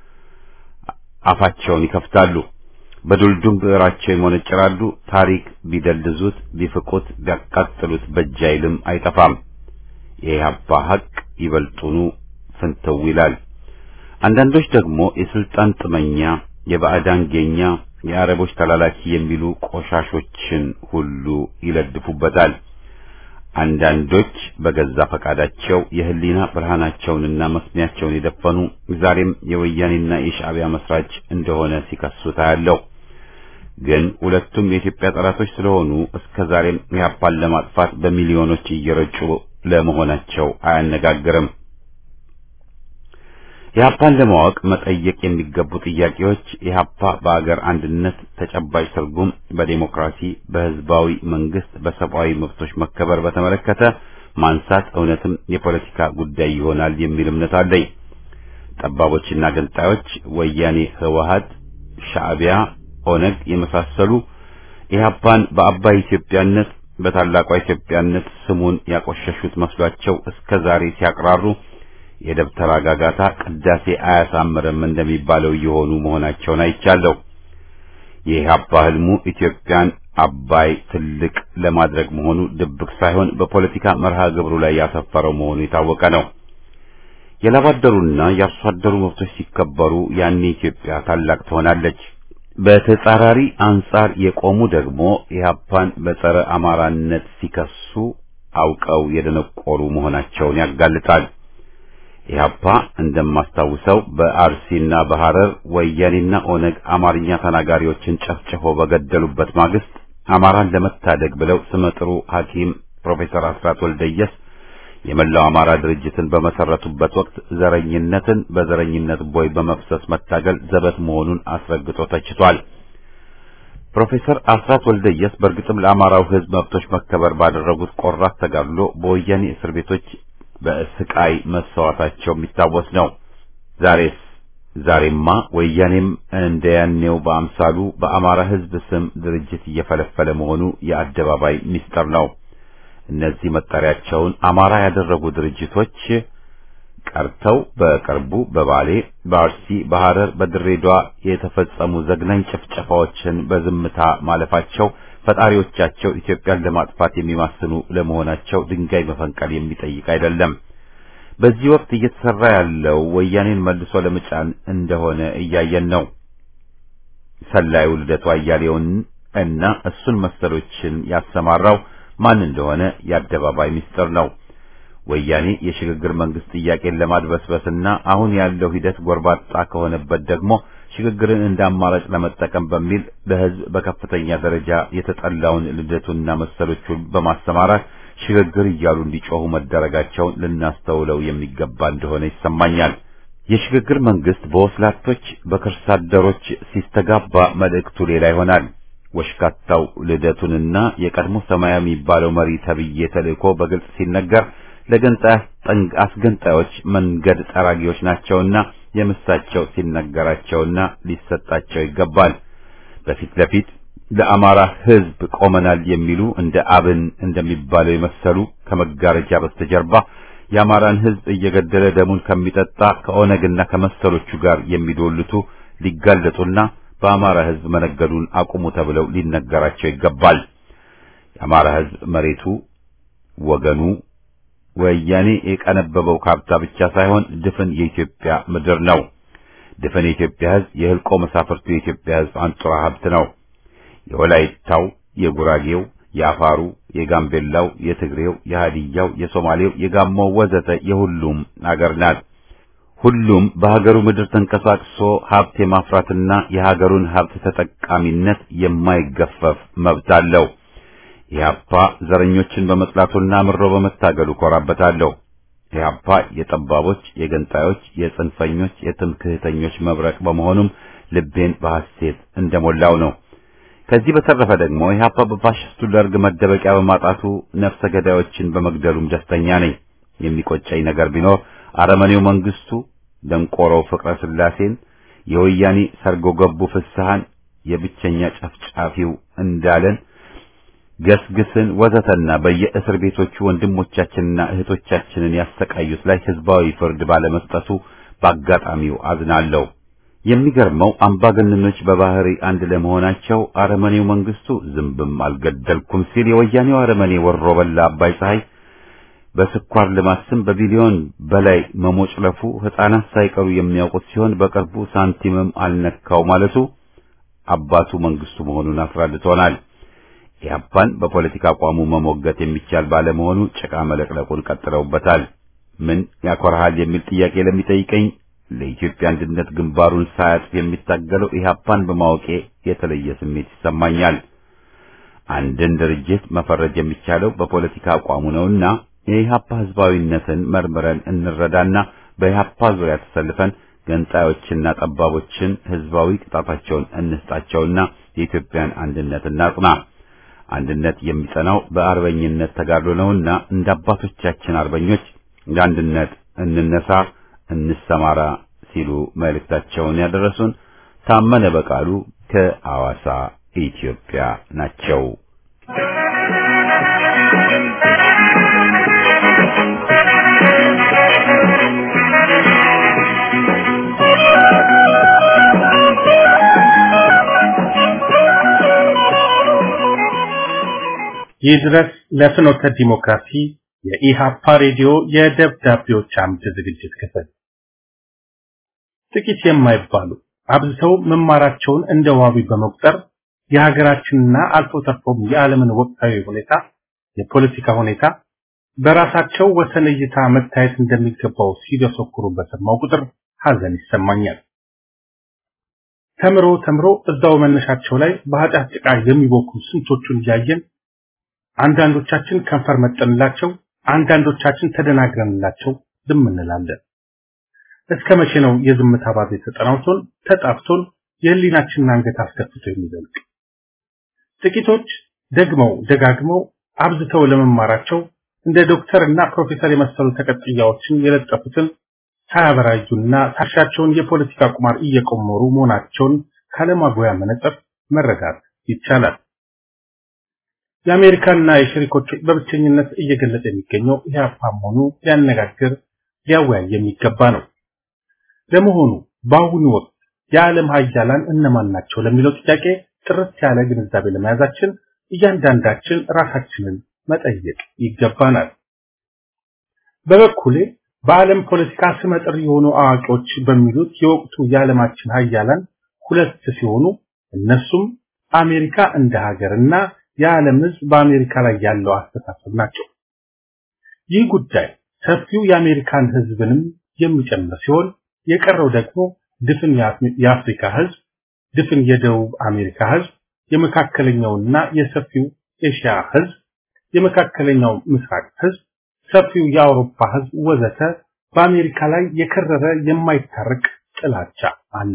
አፋቸውን ይከፍታሉ። በዱልዱም ብዕራቸው ይሞነጭራሉ። ታሪክ ቢደልዙት፣ ቢፍቁት፣ ቢያቃጥሉት በእጅ አይልም አይጠፋም። የኢህአፓ ሀቅ ይበልጡኑ ፍንትው ይላል። አንዳንዶች ደግሞ የስልጣን ጥመኛ፣ የባዕዳን ጌኛ፣ የአረቦች ተላላኪ የሚሉ ቆሻሾችን ሁሉ ይለድፉበታል። አንዳንዶች በገዛ ፈቃዳቸው የህሊና ብርሃናቸውንና መስሚያቸውን የደፈኑ ዛሬም የወያኔና የሻዕቢያ መስራች እንደሆነ ሲከሱ ታያለሁ። ግን ሁለቱም የኢትዮጵያ ጠላቶች ስለሆኑ እስከ ዛሬም ኢህአፓን ለማጥፋት በሚሊዮኖች እየረጩ ለመሆናቸው አያነጋግርም። ኢህአፓን ለማወቅ መጠየቅ የሚገቡ ጥያቄዎች ኢህአፓ በአገር አንድነት ተጨባጭ ትርጉም፣ በዴሞክራሲ፣ በህዝባዊ መንግስት፣ በሰብአዊ መብቶች መከበር በተመለከተ ማንሳት እውነትም የፖለቲካ ጉዳይ ይሆናል የሚል እምነት አለኝ። ጠባቦችና ገንጣዮች ወያኔ፣ ህወሀት፣ ሻዕቢያ፣ ኦነግ የመሳሰሉ ኢህአፓን በአባይ ኢትዮጵያነት በታላቋ ኢትዮጵያነት ስሙን ያቆሸሹት መስሏቸው እስከ ዛሬ ሲያቅራሩ የደብተራ ጋጋታ ቅዳሴ አያሳምርም እንደሚባለው እየሆኑ መሆናቸውን አይቻለሁ። የኢህአፓ ህልሙ ኢትዮጵያን አባይ ትልቅ ለማድረግ መሆኑ ድብቅ ሳይሆን በፖለቲካ መርሃ ግብሩ ላይ ያሰፈረው መሆኑ የታወቀ ነው። የላባደሩና የአርሶ አደሩ መብቶች ሲከበሩ ያኔ ኢትዮጵያ ታላቅ ትሆናለች። በተጻራሪ አንጻር የቆሙ ደግሞ ኢህአፓን በጸረ አማራነት ሲከሱ አውቀው የደነቆሩ መሆናቸውን ያጋልጣል። ኢህአፓ እንደማስታውሰው በአርሲና በሐረር ወያኔና ኦነግ አማርኛ ተናጋሪዎችን ጨፍጭፎ በገደሉበት ማግስት አማራን ለመታደግ ብለው ስመጥሩ ሐኪም ፕሮፌሰር አስራት ወልደየስ የመላው አማራ ድርጅትን በመሰረቱበት ወቅት ዘረኝነትን በዘረኝነት ቦይ በመፍሰስ መታገል ዘበት መሆኑን አስረግጦ ተችቷል። ፕሮፌሰር አስራት ወልደየስ በእርግጥም ለአማራው ሕዝብ መብቶች መከበር ባደረጉት ቆራጥ ተጋድሎ በወያኔ እስር ቤቶች በስቃይ መሰዋታቸው የሚታወስ ነው። ዛሬስ ዛሬማ ወያኔም እንደ ያኔው በአምሳሉ በአማራ ሕዝብ ስም ድርጅት እየፈለፈለ መሆኑ የአደባባይ ሚስጥር ነው። እነዚህ መጠሪያቸውን አማራ ያደረጉ ድርጅቶች ቀርተው በቅርቡ በባሌ፣ በአርሲ፣ በሐረር፣ በድሬዳዋ የተፈጸሙ ዘግናኝ ጭፍጨፋዎችን በዝምታ ማለፋቸው ፈጣሪዎቻቸው ኢትዮጵያን ለማጥፋት የሚማስኑ ለመሆናቸው ድንጋይ መፈንቀል የሚጠይቅ አይደለም። በዚህ ወቅት እየተሰራ ያለው ወያኔን መልሶ ለመጫን እንደሆነ እያየን ነው። ሰላዩ ልደቱ አያሌውን እና እሱን መሰሎችን ያሰማራው ማን እንደሆነ የአደባባይ ምስጢር ነው። ወያኔ የሽግግር መንግስት ጥያቄን ለማድበስበስና አሁን ያለው ሂደት ጎርባጣ ከሆነበት ደግሞ ሽግግርን እንደ አማራጭ ለመጠቀም በሚል ለሕዝብ በከፍተኛ ደረጃ የተጠላውን ልደቱና መሰሎቹን በማሰማራት ሽግግር እያሉ እንዲጮሁ መደረጋቸውን ልናስተውለው የሚገባ እንደሆነ ይሰማኛል። የሽግግር መንግስት በወስላቶች በከርሳ አደሮች ሲስተጋባ መልእክቱ ሌላ ይሆናል። ወሽካታው ልደቱንና የቀድሞ ሰማያዊ የሚባለው መሪ ተብዬ ተልእኮ በግልጽ ሲነገር ለገንጣይ አስገንጣዮች መንገድ ጠራጊዎች ናቸውና የምሳቸው ሲነገራቸውና ሊሰጣቸው ይገባል። በፊት ለፊት ለአማራ ሕዝብ ቆመናል የሚሉ እንደ አብን እንደሚባለው የመሰሉ ከመጋረጃ በስተጀርባ የአማራን ሕዝብ እየገደለ ደሙን ከሚጠጣ ከኦነግና ከመሰሎቹ ጋር የሚዶልቱ ሊጋለጡና በአማራ ሕዝብ መነገዱን አቁሙ ተብለው ሊነገራቸው ይገባል። የአማራ ሕዝብ መሬቱ፣ ወገኑ ወያኔ የቀነበበው ካርታ ብቻ ሳይሆን ድፍን የኢትዮጵያ ምድር ነው። ድፍን የኢትዮጵያ ሕዝብ የህልቆ መሳፍርቱ የኢትዮጵያ ሕዝብ አንጡራ ሀብት ነው። የወላይታው፣ የጉራጌው፣ የአፋሩ፣ የጋምቤላው፣ የትግሬው፣ የሃዲያው፣ የሶማሌው፣ የጋሞው ወዘተ የሁሉም አገር ናት። ሁሉም በሀገሩ ምድር ተንቀሳቅሶ ሀብት የማፍራትና የሀገሩን ሀብት ተጠቃሚነት የማይገፈፍ መብት አለው። ኢህአፓ ዘረኞችን በመጥላቱና ምሮ በመታገሉ ኮራበታለሁ። ኢህአፓ የጠባቦች፣ የገንጣዮች፣ የጽንፈኞች፣ የትምክህተኞች መብረቅ በመሆኑም ልቤን በሐሴት እንደሞላው ነው። ከዚህ በተረፈ ደግሞ ኢህአፓ በፋሽስቱ ደርግ መደበቂያ በማጣቱ ነፍሰ ገዳዮችን በመግደሉም ደስተኛ ነኝ። የሚቆጨኝ ነገር ቢኖር አረመኔው መንግስቱ ደንቆሮው ፍቅረ ስላሴን፣ የወያኔ ሰርጎ ገቡ ፍስሐን፣ የብቸኛ ጨፍጫፊው እንዳለን ገስግስን ወዘተና በየእስር ቤቶቹ ወንድሞቻችንና እህቶቻችንን ያሰቃዩት ላይ ህዝባዊ ፍርድ ባለመስጠቱ በአጋጣሚው አዝናለሁ። የሚገርመው አምባገነኖች በባህሪ አንድ ለመሆናቸው አረመኔው መንግስቱ ዝንብም አልገደልኩም ሲል የወያኔው አረመኔ ወሮ በላ አባይ ፀሐይ በስኳር ልማት ስም በቢሊዮን በላይ መሞጭለፉ ህፃናት ሳይቀሩ የሚያውቁት ሲሆን በቅርቡ ሳንቲምም አልነካው ማለቱ አባቱ መንግስቱ መሆኑን አስረድቶናል። ኢህአፓን በፖለቲካ አቋሙ መሞገት የሚቻል ባለመሆኑ ጭቃ መለቅለቁን ቀጥለውበታል። ምን ያኮርሃል የሚል ጥያቄ ለሚጠይቀኝ ለኢትዮጵያ አንድነት ግንባሩን ሳያጥፍ የሚታገለው ኢህአፓን በማወቄ የተለየ ስሜት ይሰማኛል። አንድን ድርጅት መፈረጅ የሚቻለው በፖለቲካ አቋሙ ነውና የኢህአፓ ህዝባዊነትን መርምረን እንረዳና በኢህአፓ ዙሪያ ተሰልፈን ገንጣዮችና ጠባቦችን ህዝባዊ ቅጣታቸውን እንስጣቸውና የኢትዮጵያን አንድነት እናጽና። አንድነት የሚጸናው በአርበኝነት ተጋድሎ ነውና እንደ አባቶቻችን አርበኞች ለአንድነት እንነሳ፣ እንሰማራ ሲሉ መልእክታቸውን ያደረሱን ታመነ በቃሉ ከአዋሳ ኢትዮጵያ ናቸው። ይድረስ ለፍኖተ ዲሞክራሲ የኢሃፓ ሬዲዮ የደብዳቤዎች አምድ ዝግጅት ክፍል ጥቂት የማይባሉ አብዝተው መማራቸውን እንደ ዋቢ በመቁጠር የሀገራችንና አልፎ ተርፎም የዓለምን ወቅታዊ ሁኔታ የፖለቲካ ሁኔታ በራሳቸው ወሰን እይታ መታየት እንደሚገባው ሲደሰኩሩ በሰማው ቁጥር ሐዘን ይሰማኛል። ተምሮ ተምሮ እዛው መነሻቸው ላይ በኃጢአት ጭቃ የሚቦኩ ስንቶቹን እያየን አንዳንዶቻችን ከንፈር መጠንላቸው፣ አንዳንዶቻችን ተደናግረንላቸው ዝም እንላለን። እስከ መቼ ነው የዝምታ ባዜ ተጠናውቶን ተጣፍቶን የህሊናችንን አንገት አስከፍቶ የሚዘልቅ? ጥቂቶች ደግመው ደጋግመው አብዝተው ለመማራቸው እንደ ዶክተር እና ፕሮፌሰር የመሰሉ ተቀጥያዎችን የለጠፉትን ሳያበራዩና ታሻቸውን የፖለቲካ ቁማር እየቆመሩ መሆናቸውን ካለማጎያ መነጽር መረዳት ይቻላል። የአሜሪካና የሸሪኮች በብቸኝነት እየገለጸ የሚገኘው ኢህአፓ መሆኑ ሊያነጋግር ሊያወያይ የሚገባ ነው። ለመሆኑ በአሁኑ ወቅት የዓለም ሀያላን እነማን ናቸው ለሚለው ጥያቄ ጥርት ያለ ግንዛቤ ለመያዛችን እያንዳንዳችን ራሳችንን መጠየቅ ይገባናል። በበኩሌ በዓለም ፖለቲካ ስመጥር የሆኑ አዋቂዎች በሚሉት የወቅቱ የዓለማችን ሀያላን ሁለት ሲሆኑ እነሱም አሜሪካ እንደ ሀገርና የዓለም ሕዝብ በአሜሪካ ላይ ያለው አስተሳሰብ ናቸው። ይህ ጉዳይ ሰፊው የአሜሪካን ሕዝብንም የሚጨምር ሲሆን የቀረው ደግሞ ድፍን የአፍሪካ ሕዝብ፣ ድፍን የደቡብ አሜሪካ ሕዝብ፣ የመካከለኛውና የሰፊው ኤሽያ ሕዝብ፣ የመካከለኛው ምስራቅ ሕዝብ፣ ሰፊው የአውሮፓ ሕዝብ ወዘተ በአሜሪካ ላይ የከረረ የማይታረቅ ጥላቻ አለ።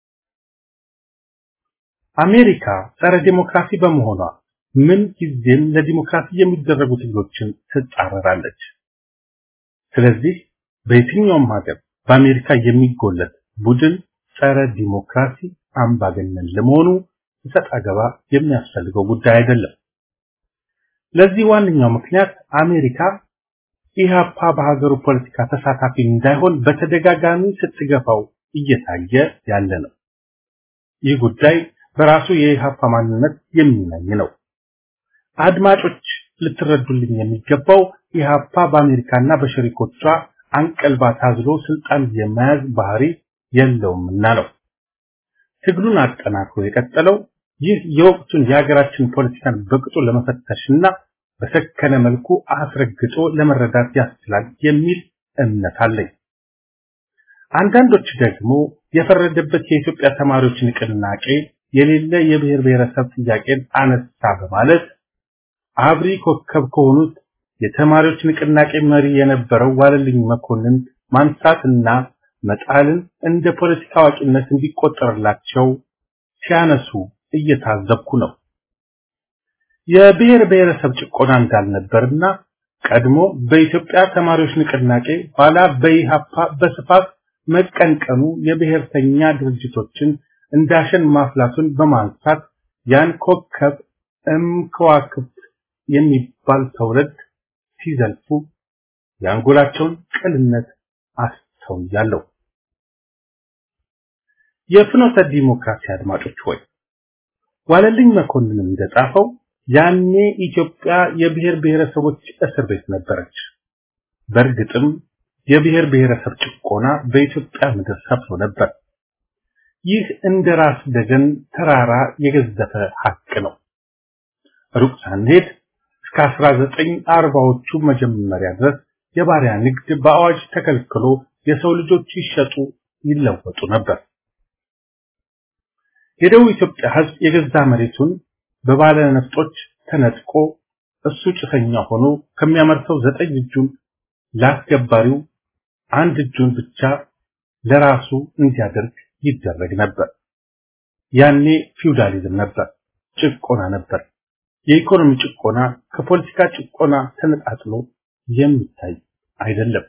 አሜሪካ ጸረ ዲሞክራሲ በመሆኗ ምን ጊዜም ለዲሞክራሲ የሚደረጉ ትግሎችን ትጻረራለች። ስለዚህ በየትኛውም ሀገር በአሜሪካ የሚጎለት ቡድን ጸረ ዲሞክራሲ አምባገነን ለመሆኑ እሰጥ አገባ የሚያስፈልገው ጉዳይ አይደለም። ለዚህ ዋነኛው ምክንያት አሜሪካ ኢህአፓ በሀገሩ ፖለቲካ ተሳታፊ እንዳይሆን በተደጋጋሚ ስትገፋው እየታየ ያለ ነው። ይህ ጉዳይ በራሱ የኢህአፓ ማንነት የሚናኝ ነው። አድማጮች ልትረዱልኝ የሚገባው ኢህአፓ በአሜሪካና በሸሪኮቿ አንቀልባ ታዝሎ ስልጣን የመያዝ ባህሪ የለውምና ነው። ትግሉን አጠናክሮ የቀጠለው ይህ የወቅቱን የሀገራችን ፖለቲካን በቅጡ ለመፈተሽና በሰከነ መልኩ አስረግጦ ለመረዳት ያስችላል የሚል እምነት አለኝ። አንዳንዶች ደግሞ የፈረደበት የኢትዮጵያ ተማሪዎች ንቅናቄ የሌለ የብሔር ብሔረሰብ ጥያቄን አነሳ በማለት አብሪ ኮከብ ከሆኑት የተማሪዎች ንቅናቄ መሪ የነበረው ዋለልኝ መኮንን ማንሳትና መጣልን እንደ ፖለቲካ አዋቂነት እንዲቆጠርላቸው ሲያነሱ እየታዘብኩ ነው። የብሔር ብሔረሰብ ጭቆና እንዳልነበርና ቀድሞ በኢትዮጵያ ተማሪዎች ንቅናቄ ኋላ በኢሃፓ በስፋት መቀንቀኑ የብሔርተኛ ድርጅቶችን እንዳሸን ማፍላቱን በማንሳት ያን ኮከብ እምከዋክብት የሚባል ተውረድ ሲዘልፉ የአንጎላቸውን ቅልነት አስተውያለሁ። የፍኖተ ዲሞክራሲ አድማጮች ሆይ ዋለልኝ መኮንንም እንደጻፈው ያኔ ኢትዮጵያ የብሔር ብሔረሰቦች እስር ቤት ነበረች። በእርግጥም የብሔር ብሔረሰብ ጭቆና በኢትዮጵያ ምድር ሰፍኖ ነበር። ይህ እንደ ራስ ደገን ተራራ የገዘፈ ሀቅ ነው። ሩቅ ሳንሄድ እስከ 1940ዎቹ መጀመሪያ ድረስ የባሪያ ንግድ በአዋጅ ተከልክሎ የሰው ልጆች ይሸጡ ይለወጡ ነበር። የደቡብ ኢትዮጵያ ሕዝብ የገዛ መሬቱን በባለ ነፍጦች ተነጥቆ እሱ ጭሰኛ ሆኖ ከሚያመርተው ዘጠኝ እጁን ለአስገባሪው አንድ እጁን ብቻ ለራሱ እንዲያደርግ ይደረግ ነበር። ያኔ ፊውዳሊዝም ነበር፣ ጭቆና ነበር። የኢኮኖሚ ጭቆና ከፖለቲካ ጭቆና ተነጣጥሎ የሚታይ አይደለም።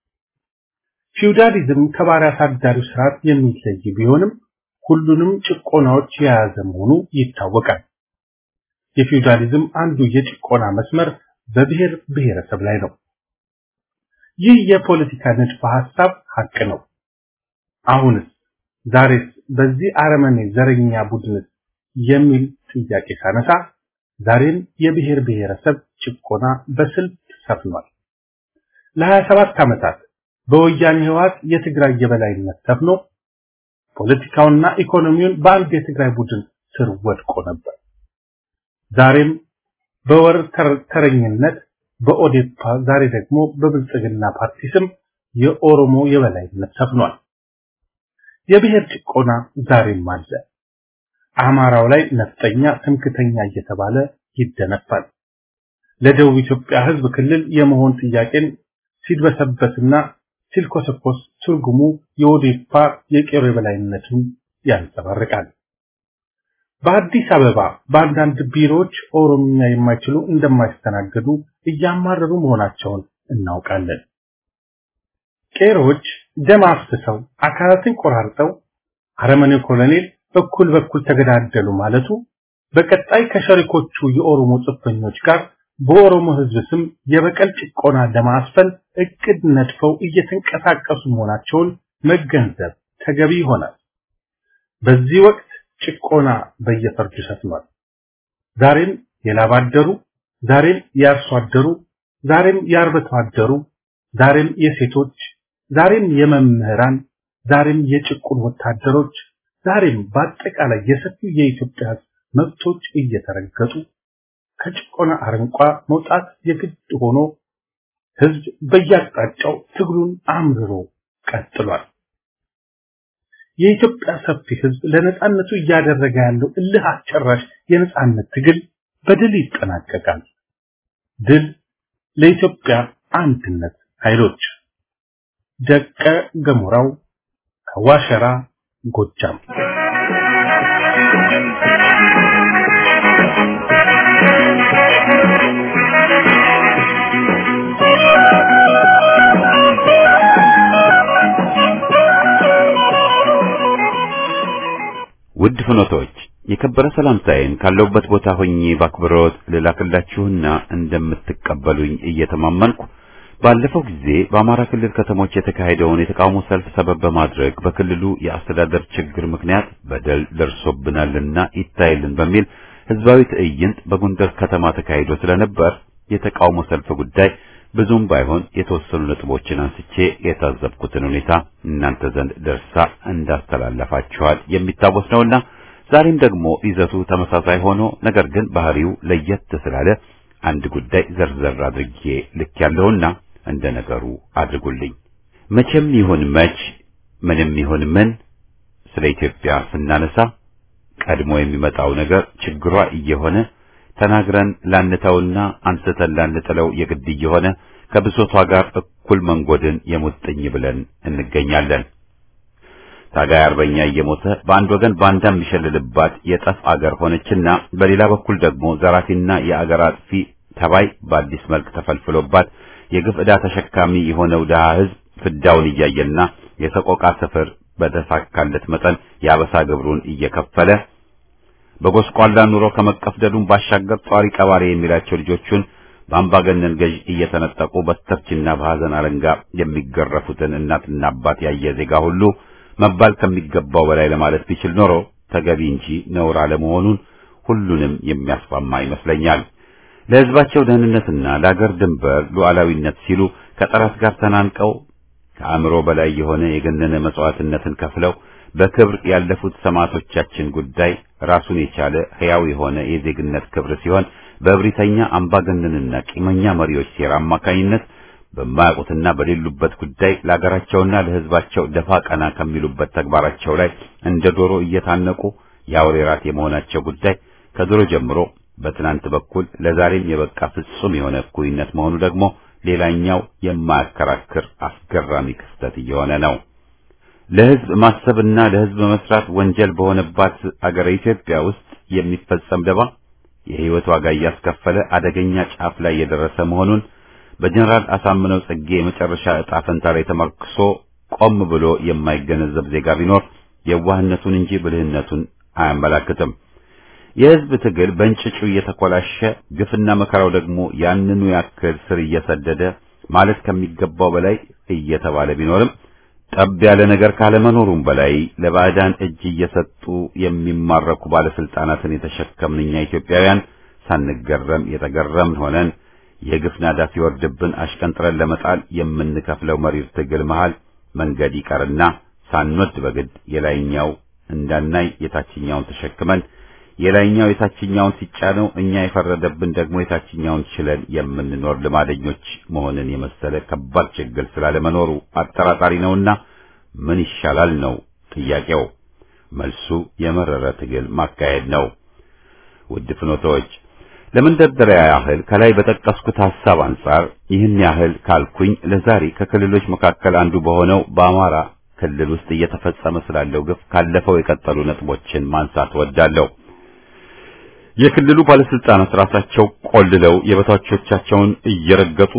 ፊውዳሊዝም ከባሪያ አሳዳሪው ስርዓት የሚለይ ቢሆንም ሁሉንም ጭቆናዎች የያዘ መሆኑ ይታወቃል። የፊውዳሊዝም አንዱ የጭቆና መስመር በብሔር ብሔረሰብ ላይ ነው። ይህ የፖለቲካ ንድፈ ሐሳብ ሀቅ ነው። አሁንስ ዛሬስ በዚህ አረመኔ ዘረኛ ቡድንስ የሚል ጥያቄ ሳነሳ ዛሬም የብሔር ብሔረሰብ ጭቆና በስልት ሰፍኗል። ለሀያ ሰባት ዓመታት በወያኔ ህወሓት የትግራይ የበላይነት ሰፍኖ ፖለቲካውንና ኢኮኖሚውን በአንድ የትግራይ ቡድን ስር ወድቆ ነበር። ዛሬም በወር ተረኝነት በኦዴፓ ዛሬ ደግሞ በብልጽግና ፓርቲ ስም የኦሮሞ የበላይነት ሰፍኗል። የብሔር ጭቆና ዛሬም አለ። አማራው ላይ ነፍጠኛ፣ ትምክተኛ እየተባለ ይደነፋል። ለደቡብ ኢትዮጵያ ህዝብ ክልል የመሆን ጥያቄን ሲድበሰበስና ሲልኮሰኮስ ትርጉሙ የኦዴፓ የቄሮ የበላይነቱን ያንጸባርቃል። በአዲስ አበባ በአንዳንድ ቢሮዎች ኦሮምኛ የማይችሉ እንደማይስተናገዱ እያማረሩ መሆናቸውን እናውቃለን። ቄሮዎች ደም አፍስሰው አካላትን ቆራርጠው አረመኔው ኮሎኔል በኩል በኩል ተገዳደሉ ማለቱ በቀጣይ ከሸሪኮቹ የኦሮሞ ጽንፈኞች ጋር በኦሮሞ ህዝብ ስም የበቀል ጭቆና ለማስፈን እቅድ ነድፈው እየተንቀሳቀሱ መሆናቸውን መገንዘብ ተገቢ ይሆናል። በዚህ ወቅት ጭቆና በየፈርጁ ሰፍኗል። ዛሬም የላብ አደሩ፣ ዛሬም የአርሶ አደሩ፣ ዛሬም የአርብቶ አደሩ፣ ዛሬም የሴቶች፣ ዛሬም የመምህራን፣ ዛሬም የጭቁን ወታደሮች፣ ዛሬም በአጠቃላይ የሰፊው የኢትዮጵያ ህዝብ መብቶች እየተረገጡ ከጭቆና አረንቋ መውጣት የግድ ሆኖ ህዝብ በየአቅጣጫው ትግሉን አምርሮ ቀጥሏል። የኢትዮጵያ ሰፊ ህዝብ ለነጻነቱ እያደረገ ያለው እልህ አስጨራሽ የነጻነት ትግል በድል ይጠናቀቃል። ድል ለኢትዮጵያ አንድነት ኃይሎች። ደቀ ገሞራው ከዋሸራ ጎጃም ውድ ፍኖቶች የከበረ ሰላምታዬን ካለሁበት ቦታ ሆኜ ባክብሮት ልላክላችሁና እንደምትቀበሉኝ እየተማመንኩ ባለፈው ጊዜ በአማራ ክልል ከተሞች የተካሄደውን የተቃውሞ ሰልፍ ሰበብ በማድረግ በክልሉ የአስተዳደር ችግር ምክንያት በደል ደርሶብናልና ይታይልን በሚል ህዝባዊ ትዕይንት በጎንደር ከተማ ተካሂዶ ስለነበር የተቃውሞ ሰልፍ ጉዳይ ብዙም ባይሆን የተወሰኑ ነጥቦችን አንስቼ የታዘብኩትን ሁኔታ እናንተ ዘንድ ደርሳ እንዳስተላለፋችኋል የሚታወስ ነውና ዛሬም ደግሞ ይዘቱ ተመሳሳይ ሆኖ ነገር ግን ባህሪው ለየት ስላለ አንድ ጉዳይ ዘርዘር አድርጌ ልክ ያለውና እንደ ነገሩ አድርጉልኝ። መቼም ይሁን መች ምንም ይሁን ምን ስለ ኢትዮጵያ ስናነሳ ቀድሞ የሚመጣው ነገር ችግሯ እየሆነ ተናግረን ላንተውና አንስተን ላንጥለው የግድ እየሆነ ከብሶቷ ጋር እኩል መንጎድን የሙጥኝ ብለን እንገኛለን። ታጋይ አርበኛ እየሞተ በአንድ ወገን ባንዳ የሚሸልልባት የጠፍ አገር ሆነችና በሌላ በኩል ደግሞ ዘራፊና የአገር አጥፊ ተባይ በአዲስ መልክ ተፈልፍሎባት የግፍ ዕዳ ተሸካሚ የሆነው ድሃ ሕዝብ ፍዳውን እያየና የሰቆቃ ስፍር በተሳካለት መጠን የአበሳ ግብሩን እየከፈለ በጎስቋላ ኑሮ ከመቀፍደዱን ባሻገር ጧሪ ቀባሪ የሚላቸው ልጆቹን በአምባገነን ገዥ እየተነጠቁ በስተርችና በሐዘን አለንጋ የሚገረፉትን እናትና አባት ያየ ዜጋ ሁሉ መባል ከሚገባው በላይ ለማለት ቢችል ኖሮ ተገቢ እንጂ ነውር አለመሆኑን ሁሉንም የሚያስማማ ይመስለኛል። ለሕዝባቸው ደህንነትና ለአገር ድንበር ሉዓላዊነት ሲሉ ከጠላት ጋር ተናንቀው ከአእምሮ በላይ የሆነ የገነነ መስዋዕትነትን ከፍለው በክብር ያለፉት ሰማዕቶቻችን ጉዳይ ራሱን የቻለ ሕያው የሆነ የዜግነት ክብር ሲሆን በእብሪተኛ አምባገነንና ቂመኛ መሪዎች ሴራ አማካኝነት በማያውቁትና በሌሉበት ጉዳይ ለአገራቸውና ለሕዝባቸው ደፋ ቀና ከሚሉበት ተግባራቸው ላይ እንደ ዶሮ እየታነቁ የአውሬ ራት የመሆናቸው ጉዳይ ከድሮ ጀምሮ በትናንት በኩል ለዛሬም የበቃ ፍጹም የሆነ እኩይነት መሆኑ ደግሞ ሌላኛው የማያከራክር አስገራሚ ክስተት እየሆነ ነው። ለሕዝብ ማሰብና ለሕዝብ መስራት ወንጀል በሆነባት አገረ ኢትዮጵያ ውስጥ የሚፈጸም ደባ የሕይወት ዋጋ እያስከፈለ አደገኛ ጫፍ ላይ የደረሰ መሆኑን በጀነራል አሳምነው ጽጌ የመጨረሻ ዕጣ ፈንታ ላይ ተመርክሶ ቆም ብሎ የማይገነዘብ ዜጋ ቢኖር የዋህነቱን እንጂ ብልህነቱን አያመላክትም። የሕዝብ ትግል በእንጭጩ እየተኮላሸ ግፍና መከራው ደግሞ ያንኑ ያክል ስር እየሰደደ ማለት ከሚገባው በላይ እየተባለ ቢኖርም ጠብ ያለ ነገር ካለመኖሩም በላይ ለባዕዳን እጅ እየሰጡ የሚማረኩ ባለስልጣናትን የተሸከምን እኛ ኢትዮጵያውያን ሳንገረም የተገረምን ሆነን የግፍ ናዳ ሲወርድብን አሽቀንጥረን ለመጣል የምንከፍለው መሪር ትግል መሃል መንገድ ይቀርና ሳንወድ በግድ የላይኛው እንዳናይ የታችኛውን ተሸክመን የላይኛው የታችኛውን ሲጫነው እኛ የፈረደብን ደግሞ የታችኛውን ችለን የምንኖር ልማደኞች መሆንን የመሰለ ከባድ ችግር ስላለመኖሩ አጠራጣሪ ነውና ምን ይሻላል ነው ጥያቄው። መልሱ የመረረ ትግል ማካሄድ ነው። ውድ ፍኖቶች ለመንደርደሪያ ያህል ከላይ በጠቀስኩት ሐሳብ አንጻር ይህን ያህል ካልኩኝ ለዛሬ ከክልሎች መካከል አንዱ በሆነው በአማራ ክልል ውስጥ እየተፈጸመ ስላለው ግፍ ካለፈው የቀጠሉ ነጥቦችን ማንሳት ወዳለሁ። የክልሉ ባለስልጣናት ራሳቸው ቆልለው የበታቾቻቸውን እየረገጡ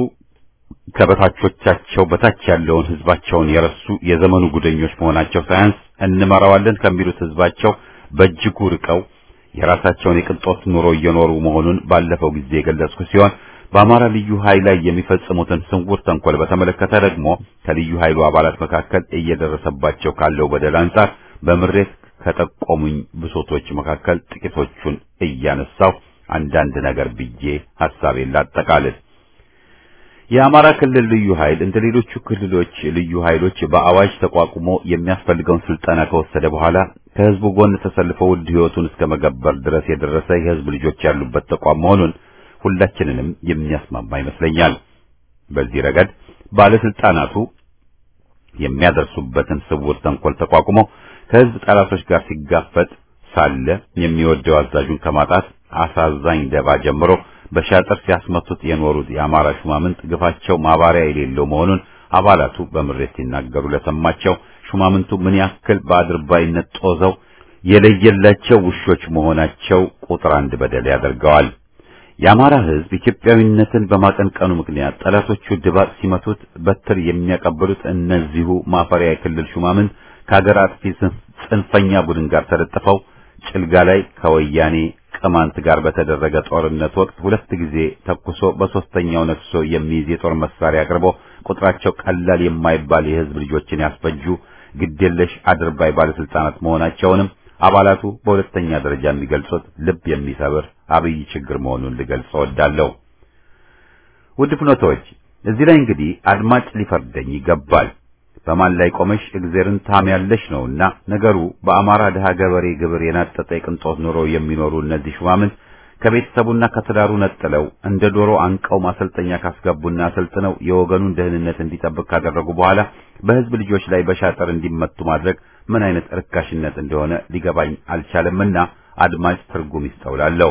ከበታቾቻቸው በታች ያለውን ህዝባቸውን የረሱ የዘመኑ ጉደኞች መሆናቸው ሳያንስ እንመራዋለን ከሚሉት ህዝባቸው በእጅጉ ርቀው የራሳቸውን የቅንጦት ኑሮ እየኖሩ መሆኑን ባለፈው ጊዜ የገለጽኩ ሲሆን በአማራ ልዩ ኃይል ላይ የሚፈጽሙትን ስውር ተንኮል በተመለከተ ደግሞ ከልዩ ኃይሉ አባላት መካከል እየደረሰባቸው ካለው በደል አንጻር በምሬት ከጠቆሙኝ ብሶቶች መካከል ጥቂቶቹን እያነሳው አንዳንድ ነገር ብዬ ሐሳቤን ላጠቃልል። የአማራ ክልል ልዩ ኃይል እንደ ሌሎቹ ክልሎች ልዩ ኃይሎች በአዋጅ ተቋቁሞ የሚያስፈልገውን ስልጠና ከወሰደ በኋላ ከህዝቡ ጎን ተሰልፎ ውድ ህይወቱን እስከ መገበር ድረስ የደረሰ የህዝብ ልጆች ያሉበት ተቋም መሆኑን ሁላችንንም የሚያስማማ ይመስለኛል። በዚህ ረገድ ባለስልጣናቱ የሚያደርሱበትን ስውር ተንኮል ተቋቁሞ ከህዝብ ጠላቶች ጋር ሲጋፈጥ ሳለ የሚወደው አዛዡን ከማጣት አሳዛኝ ደባ ጀምሮ በሻጥር ሲያስመቱት የኖሩት የአማራ ሹማምንት ግፋቸው ማባሪያ የሌለው መሆኑን አባላቱ በምሬት ሲናገሩ ለሰማቸው ሹማምንቱ ምን ያክል በአድርባይነት ጦዘው የለየላቸው ውሾች መሆናቸው ቁጥር አንድ በደል ያደርገዋል። የአማራ ህዝብ ኢትዮጵያዊነትን በማቀንቀኑ ምክንያት ጠላቶቹ ድባቅ ሲመቱት በትር የሚያቀብሉት እነዚሁ ማፈሪያ የክልል ሹማምንት ከሀገር አጥፊ ጽንፈኛ ቡድን ጋር ተለጥፈው ጭልጋ ላይ ከወያኔ ቅማንት ጋር በተደረገ ጦርነት ወቅት ሁለት ጊዜ ተኩሶ በሶስተኛው ነክሶ የሚይዝ የጦር መሳሪያ አቅርቦ ቁጥራቸው ቀላል የማይባል የህዝብ ልጆችን ያስፈጁ ግዴለሽ አድርባይ ባለስልጣናት መሆናቸውንም አባላቱ በሁለተኛ ደረጃ የሚገልጹት ልብ የሚሰብር አብይ ችግር መሆኑን ልገልጽ እወዳለሁ። ውድ ፍኖቶች፣ እዚህ ላይ እንግዲህ አድማጭ ሊፈርደኝ ይገባል። በማን ላይ ቆመሽ እግዜርን ታምያለሽ ነውና ነገሩ በአማራ ድሃ ገበሬ ግብር የናጠጠ የቅንጦት ኑሮ የሚኖሩ እነዚህ ሹማምንት ከቤተሰቡና ከትዳሩ ነጥለው እንደ ዶሮ አንቀው ማሰልጠኛ ካስገቡና አሰልጥነው የወገኑን ደህንነት እንዲጠብቅ ካደረጉ በኋላ በህዝብ ልጆች ላይ በሻጠር እንዲመቱ ማድረግ ምን አይነት እርካሽነት እንደሆነ ሊገባኝ አልቻለምና አድማጭ ትርጉም ይስተውላለሁ።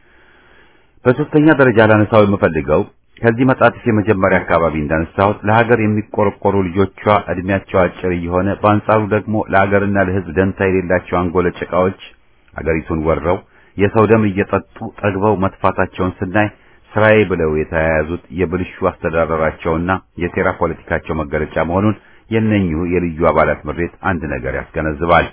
በሶስተኛ ደረጃ ላነሳው የምፈልገው ከዚህ መጣጥፍ የመጀመሪያ አካባቢ እንዳነሳሁት ለሀገር የሚቆረቆሩ ልጆቿ እድሜያቸው አጭር እየሆነ በአንጻሩ ደግሞ ለሀገርና ለህዝብ ደንታ የሌላቸው አንጎለ ጭቃዎች አገሪቱን ወረው የሰው ደም እየጠጡ ጠግበው መጥፋታቸውን ስናይ ስራዬ ብለው የተያያዙት የብልሹ አስተዳደራቸውና የሴራ ፖለቲካቸው መገለጫ መሆኑን የነኚሁ የልዩ አባላት ምሬት አንድ ነገር ያስገነዝባል።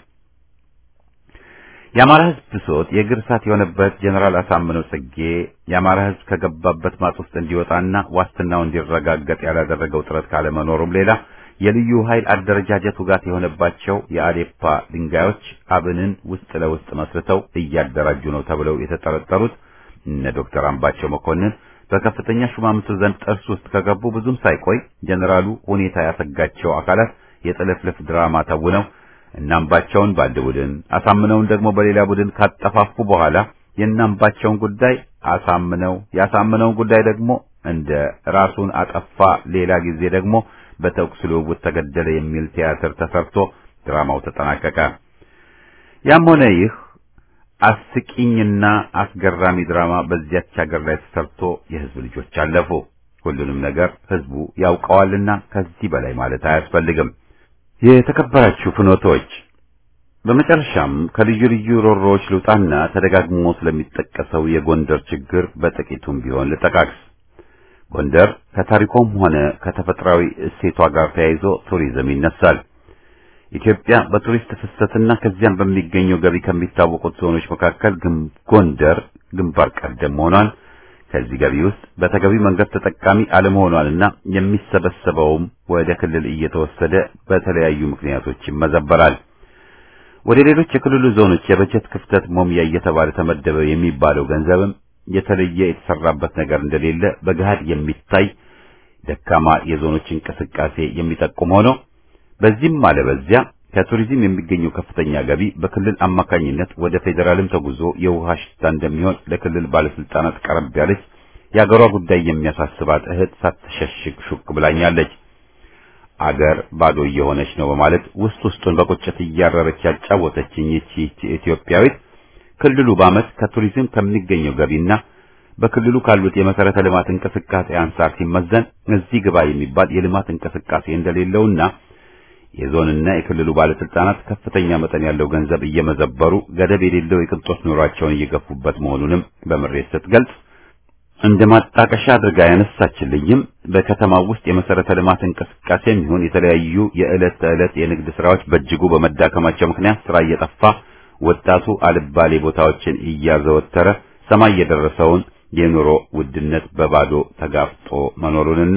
የአማራ ህዝብ ብሶት የእግር እሳት የሆነበት ጀነራል አሳምነው ጽጌ የአማራ ህዝብ ከገባበት ማጥ ውስጥ እንዲወጣና ዋስትናው እንዲረጋገጥ ያላደረገው ጥረት ካለመኖሩም ሌላ የልዩ ኃይል አደረጃጀት ውጋት የሆነባቸው የአዴፓ ድንጋዮች አብንን ውስጥ ለውስጥ መስርተው እያደራጁ ነው ተብለው የተጠረጠሩት እነ ዶክተር አምባቸው መኮንን በከፍተኛ ሹማምንቱ ዘንድ ጥርስ ውስጥ ከገቡ ብዙም ሳይቆይ ጀነራሉ ሁኔታ ያሰጋቸው አካላት የጥልፍልፍ ድራማ ተውነው እናምባቸውን በአንድ ቡድን አሳምነውን ደግሞ በሌላ ቡድን ካጠፋፉ በኋላ የእናምባቸውን ጉዳይ አሳምነው ያሳምነውን ጉዳይ ደግሞ እንደ ራሱን አጠፋ ሌላ ጊዜ ደግሞ በተኩስ ልውውጥ ተገደለ የሚል ቲያትር ተሰርቶ ድራማው ተጠናቀቀ። ያም ሆነ ይህ አስቂኝና አስገራሚ ድራማ በዚያች ሀገር ላይ ተሰርቶ የህዝብ ልጆች አለፉ። ሁሉንም ነገር ህዝቡ ያውቀዋልና ከዚህ በላይ ማለት አያስፈልግም። የተከበራችሁ ፍኖቶች፣ በመጨረሻም ከልዩ ልዩ ሮሮዎች ልውጣና ተደጋግሞ ስለሚጠቀሰው የጎንደር ችግር በጥቂቱም ቢሆን ልጠቃቅስ። ጎንደር ከታሪኳም ሆነ ከተፈጥሯዊ እሴቷ ጋር ተያይዞ ቱሪዝም ይነሳል። ኢትዮጵያ በቱሪስት ፍሰትና ከዚያም በሚገኘው ገቢ ከሚታወቁት ዞኖች መካከል ጎንደር ግንባር ቀደም መሆኗን ከዚህ ገቢ ውስጥ በተገቢ መንገድ ተጠቃሚ አለመሆኗንና የሚሰበሰበውም ወደ ክልል እየተወሰደ በተለያዩ ምክንያቶች ይመዘበራል። ወደ ሌሎች የክልሉ ዞኖች የበጀት ክፍተት ሞሚያ እየተባለ ተመደበ የሚባለው ገንዘብም የተለየ የተሰራበት ነገር እንደሌለ በገሃድ የሚታይ ደካማ የዞኖች እንቅስቃሴ የሚጠቁም ሆኖ በዚህም አለ በዚያ ከቱሪዝም የሚገኘው ከፍተኛ ገቢ በክልል አማካኝነት ወደ ፌዴራልም ተጉዞ የውሃ ሽታ እንደሚሆን ለክልል ባለስልጣናት ቀረብ ያለች የአገሯ ጉዳይ የሚያሳስባት እህት ሳትሸሽግ ሹክ ብላኛለች። አገር ባዶ እየሆነች ነው በማለት ውስጥ ውስጡን በቁጭት እያረረች ያጫወተችኝ ይህች ኢትዮጵያዊት ክልሉ በዓመት ከቱሪዝም ከሚገኘው ገቢና በክልሉ ካሉት የመሰረተ ልማት እንቅስቃሴ አንጻር ሲመዘን እዚህ ግባ የሚባል የልማት እንቅስቃሴ እንደሌለውና የዞንና የክልሉ ባለስልጣናት ከፍተኛ መጠን ያለው ገንዘብ እየመዘበሩ ገደብ የሌለው የቅንጦት ኑሯቸውን እየገፉበት መሆኑንም በምሬት ስትገልጽ እንደ ማጣቀሻ አድርጋ ያነሳችልኝም በከተማው ውስጥ የመሰረተ ልማት እንቅስቃሴ የሚሆን የተለያዩ የዕለት ተዕለት የንግድ ስራዎች በእጅጉ በመዳከማቸው ምክንያት ስራ እየጠፋ ወጣቱ አልባሌ ቦታዎችን እያዘወተረ ሰማይ የደረሰውን የኑሮ ውድነት በባዶ ተጋፍጦ መኖሩንና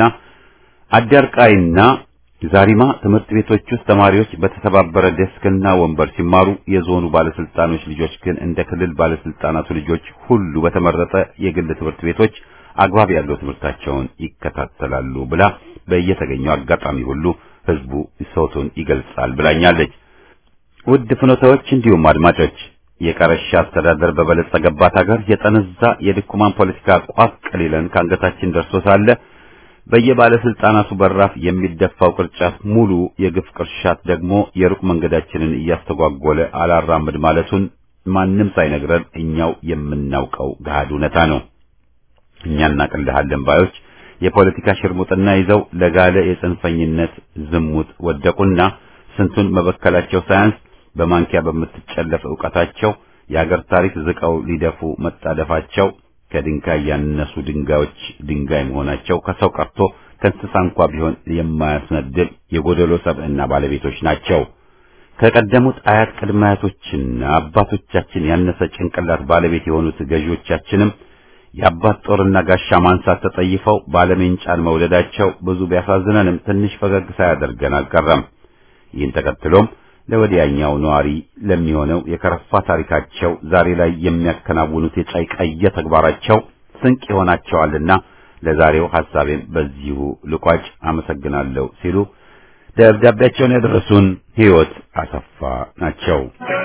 አዳርቃይና ዛሪማ ትምህርት ቤቶች ውስጥ ተማሪዎች በተሰባበረ ዴስክና ወንበር ሲማሩ የዞኑ ባለስልጣኖች ልጆች ግን እንደ ክልል ባለስልጣናቱ ልጆች ሁሉ በተመረጠ የግል ትምህርት ቤቶች አግባብ ያለው ትምህርታቸውን ይከታተላሉ ብላ በየተገኘው አጋጣሚ ሁሉ ህዝቡ ሰውቱን ይገልጻል ብላኛለች። ውድ ፍኖታዎች እንዲሁም አድማጮች የቀረሻ አስተዳደር በበለጸገባት ሀገር የጠነዛ የድኩማን ፖለቲካ ቋፍ ቀሊለን ከአንገታችን ደርሶ ሳለ በየባለስልጣናቱ በራፍ የሚደፋው ቅርጫት ሙሉ የግፍ ቅርሻት ደግሞ የሩቅ መንገዳችንን እያስተጓጎለ አላራምድ ማለቱን ማንም ሳይነግረን እኛው የምናውቀው ገሃድ እውነታ ነው። እኛ እናቅልሃለን ባዮች የፖለቲካ ሽርሙጥና ይዘው ለጋለ የጽንፈኝነት ዝሙት ወደቁና ስንቱን መበከላቸው ሳያንስ በማንኪያ በምትጨለፍ ዕውቀታቸው የአገር ታሪክ ዝቀው ሊደፉ መጣደፋቸው ከድንጋይ ያነሱ ድንጋዮች ድንጋይ መሆናቸው ከሰው ቀርቶ ከእንስሳ እንኳ ቢሆን የማያስነድብ የጎደሎ ሰብዕና ባለቤቶች ናቸው። ከቀደሙት አያት ቅድመ አያቶችና አባቶቻችን ያነሰ ጭንቅላት ባለቤት የሆኑት ገዢዎቻችንም የአባት ጦርና ጋሻ ማንሳት ተጠይፈው ባለሜንጫን መውለዳቸው ብዙ ቢያሳዝነንም ትንሽ ፈገግ ሳያደርገን አልቀረም። ይህን ተከትሎም ለወዲያኛው ነዋሪ ለሚሆነው የከረፋ ታሪካቸው ዛሬ ላይ የሚያከናውኑት የጫይቃየ ተግባራቸው ስንቅ ይሆናቸዋልና ለዛሬው ሐሳቤን በዚሁ ልቋጭ። አመሰግናለሁ ሲሉ ደብዳቤያቸውን ያደረሱን ሕይወት አሰፋ ናቸው።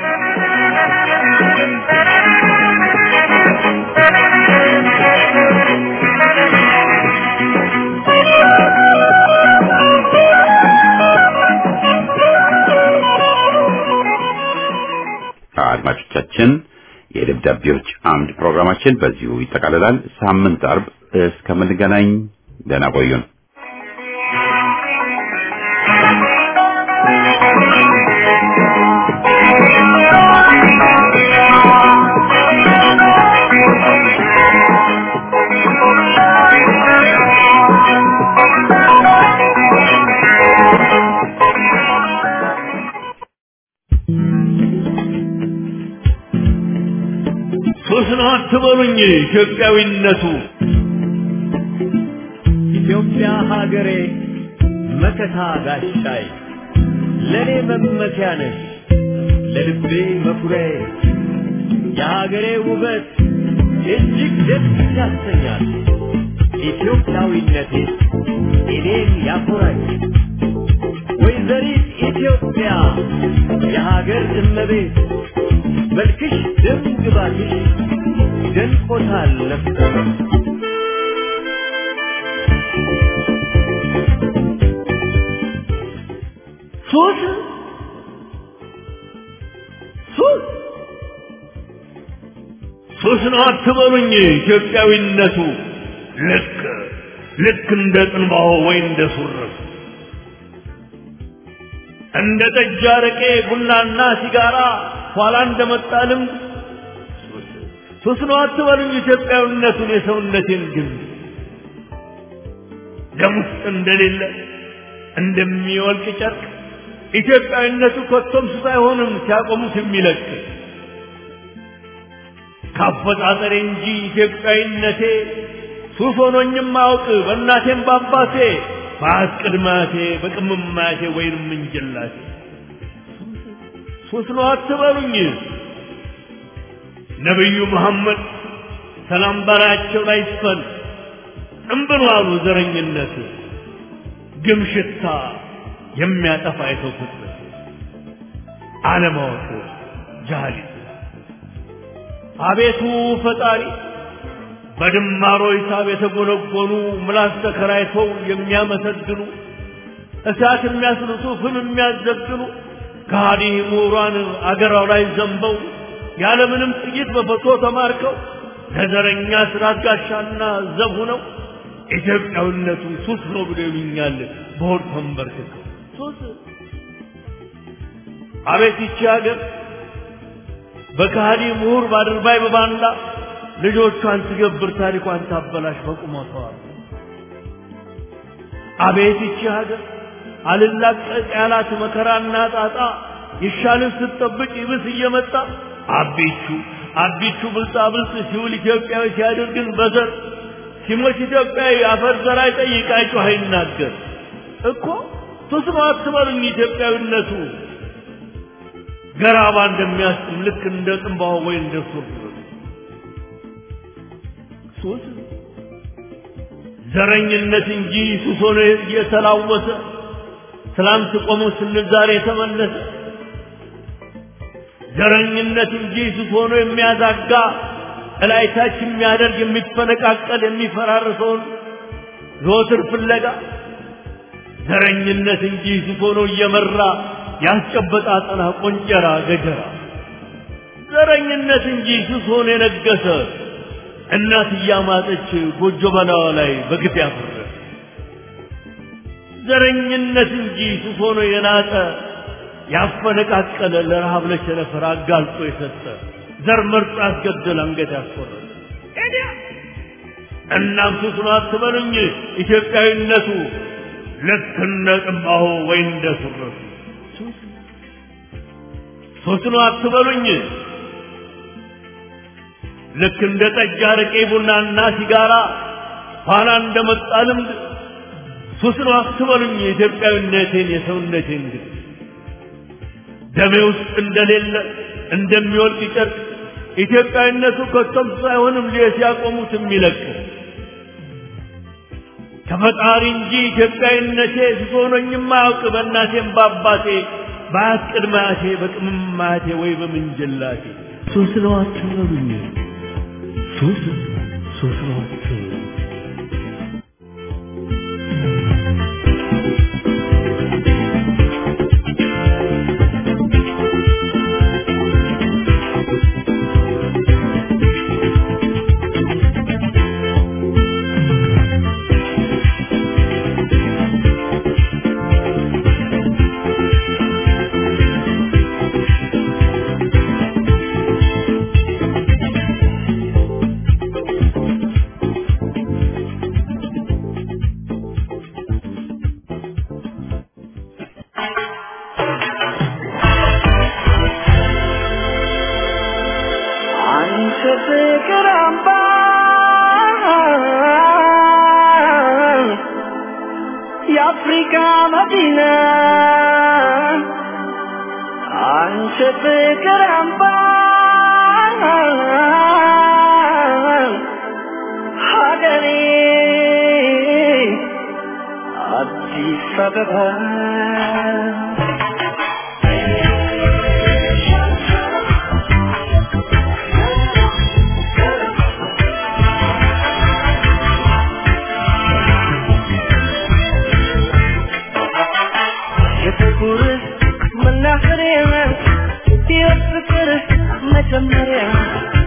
አድማጮቻችን የደብዳቤዎች አምድ ፕሮግራማችን በዚሁ ይጠቃልላል። ሳምንት አርብ እስከምንገናኝ ደህና ቆዩን። ሶስት ነው አትበሉኝ ኢትዮጵያዊነቱ ኢትዮጵያ ሀገሬ መከታ ጋሻይ ለኔ መመኪያ ነሽ ለልቤ መኩሪያዬ የሀገሬ ውበት እጅግ ደስ ያሰኛል ኢትዮጵያዊነቴ እኔን ያኮራኝ ወይዘሪት ኢትዮጵያ የሀገር እመቤት መልክሽ ደም ግባትሽ ደንቆታል ነፍሰ ሱስ ሱስ ሱስ ነው አትበሉኝ ኢትዮጵያዊነቱ ልክ ልክ እንደ ጥንባሆ ወይ እንደ ሱረቱ እንደ ጠጅ አረቄ ቡናና ሲጋራ ኋላ እንደመጣ ልምድ ሱስ ነው አትበሉኝ ኢትዮጵያዊነቱን የሰውነቴን ግን ደም ውስጥ እንደሌለ እንደሚወልቅ ጨርቅ ኢትዮጵያዊነቱ ኮቶም ሱስ አይሆንም ሲያቆሙት የሚለቅ ካፈጣጠሬ እንጂ ኢትዮጵያዊነቴ ሱስ ሆኖኝም አውቅ በእናቴም በአባቴ በአት ቅድማቴ በቅምማቴ ወይንም እንጀላቴ ሱስ ነው አትበሉኝ ነቢዩ መሐመድ ሰላም በላያቸው ላይ ይስፈን እምብሎ አሉ ዘረኝነት ግም ሽታ የሚያጠፋ የሰው ፍጥረት አለማወቅ ጃሃሊት አቤቱ ፈጣሪ በድማሮ ሂሳብ የተጎነጎኑ ምላስ ተከራይተው የሚያመሰግኑ እሳት የሚያስልሱ ፍም የሚያዘግኑ ከሃዲ ምሁራን አገራው ላይ ዘንበው ያለምንም ጥይት በፈቶ ተማርከው ለዘረኛ ስርዓት ጋሻና ዘብ ሆነው ኢትዮጵያዊነቱ ሱስ ነው ብሎ ይሉኛል በሆድ ተንበርክከው ሱስ አቤት ይቺ ሀገር በከሃዲ ምሁር ባድርባይ በባንዳ ልጆቿን ትገብር ታሪኳን ታበላሽ በቁመቷል አቤት ይቺ ሀገር አልላቀቅ ያላት መከራና ጣጣ ይሻልን ስትጠብቅ ይብስ እየመጣ አቢቹ አቢቹ ብልጣ ብልጥ ሲውል ኢትዮጵያዊ ሲያደርግን በዘር ሲሞት ኢትዮጵያዊ አፈር ዘር አይጠይቅ አይጮህ አይናገር እኮ ሱስ ነው አትበሉኝ ኢትዮጵያዊነቱ ገራባ እንደሚያስጥም ልክ እንደ ጥንባሆ ወይ እንደ ሱር ሱስ ዘረኝነት እንጂ ሱስ ሆኖ እየተላወሰ ትላንት ቆሞ ስንል ዛሬ የተመለሰ ዘረኝነት እንጂ ሱስ ሆኖ የሚያዛጋ እላይታች የሚያደርግ የሚፈነቃቀል የሚፈራርሰውን ዘወትር ፍለጋ ዘረኝነት እንጂ ሱስ ሆኖ እየመራ ያስጨበጣ አጠና ቆንጨራ ገጀራ ዘረኝነት እንጂ ሱስ ሆኖ የነገሰ እናት እያማጠች ጎጆ በላዋ ላይ በግፍ ያፈረ ዘረኝነት እንጂ ሱስ ሆኖ የናጠ ያፈነቃቀለ ለረሃብ ለቸነፈር አጋልጦ የሰጠ ዘር መርጦ ያስገደል አንገት ያስቆረጠ እናም ሱስ ነው አትበሉኝ ኢትዮጵያዊነቱ ልክ እንደ ጥንባሆ ወይ እንደ ሱረቱ ሱስ ነው አትበሉኝ ልክ እንደ ጠጅ አረቄ ቡናና ሲጋራ ኋላ እንደመጣ ልምድ ሱስ ነው አትበሉኝ የኢትዮጵያዊነቴን የሰውነቴን ግን ደሜ ውስጥ እንደሌለ እንደሚወልቅ ጨርቅ ኢትዮጵያዊነቱ ከቶም ሳይሆንም ሲያቆሙት የሚለቅ ከፈጣሪ እንጂ ኢትዮጵያዊነቴ ሱስ ሆኖኝም አያውቅ በእናቴም በአባቴ በአያት ቅድመ አያቴ በቅምም አያቴ ወይ በምንጅላቴ ሱስ ነው አትበሉኝ ሱስ ሱስ ነው አትበሉኝ አንቺ ፍቅር አምባ የአፍሪካ መዲና አንቺ ፍቅር አምባ ሀገሬ አዲስ አበባ የፍቅር መናኸሪያ የፍቅር መጀመሪያ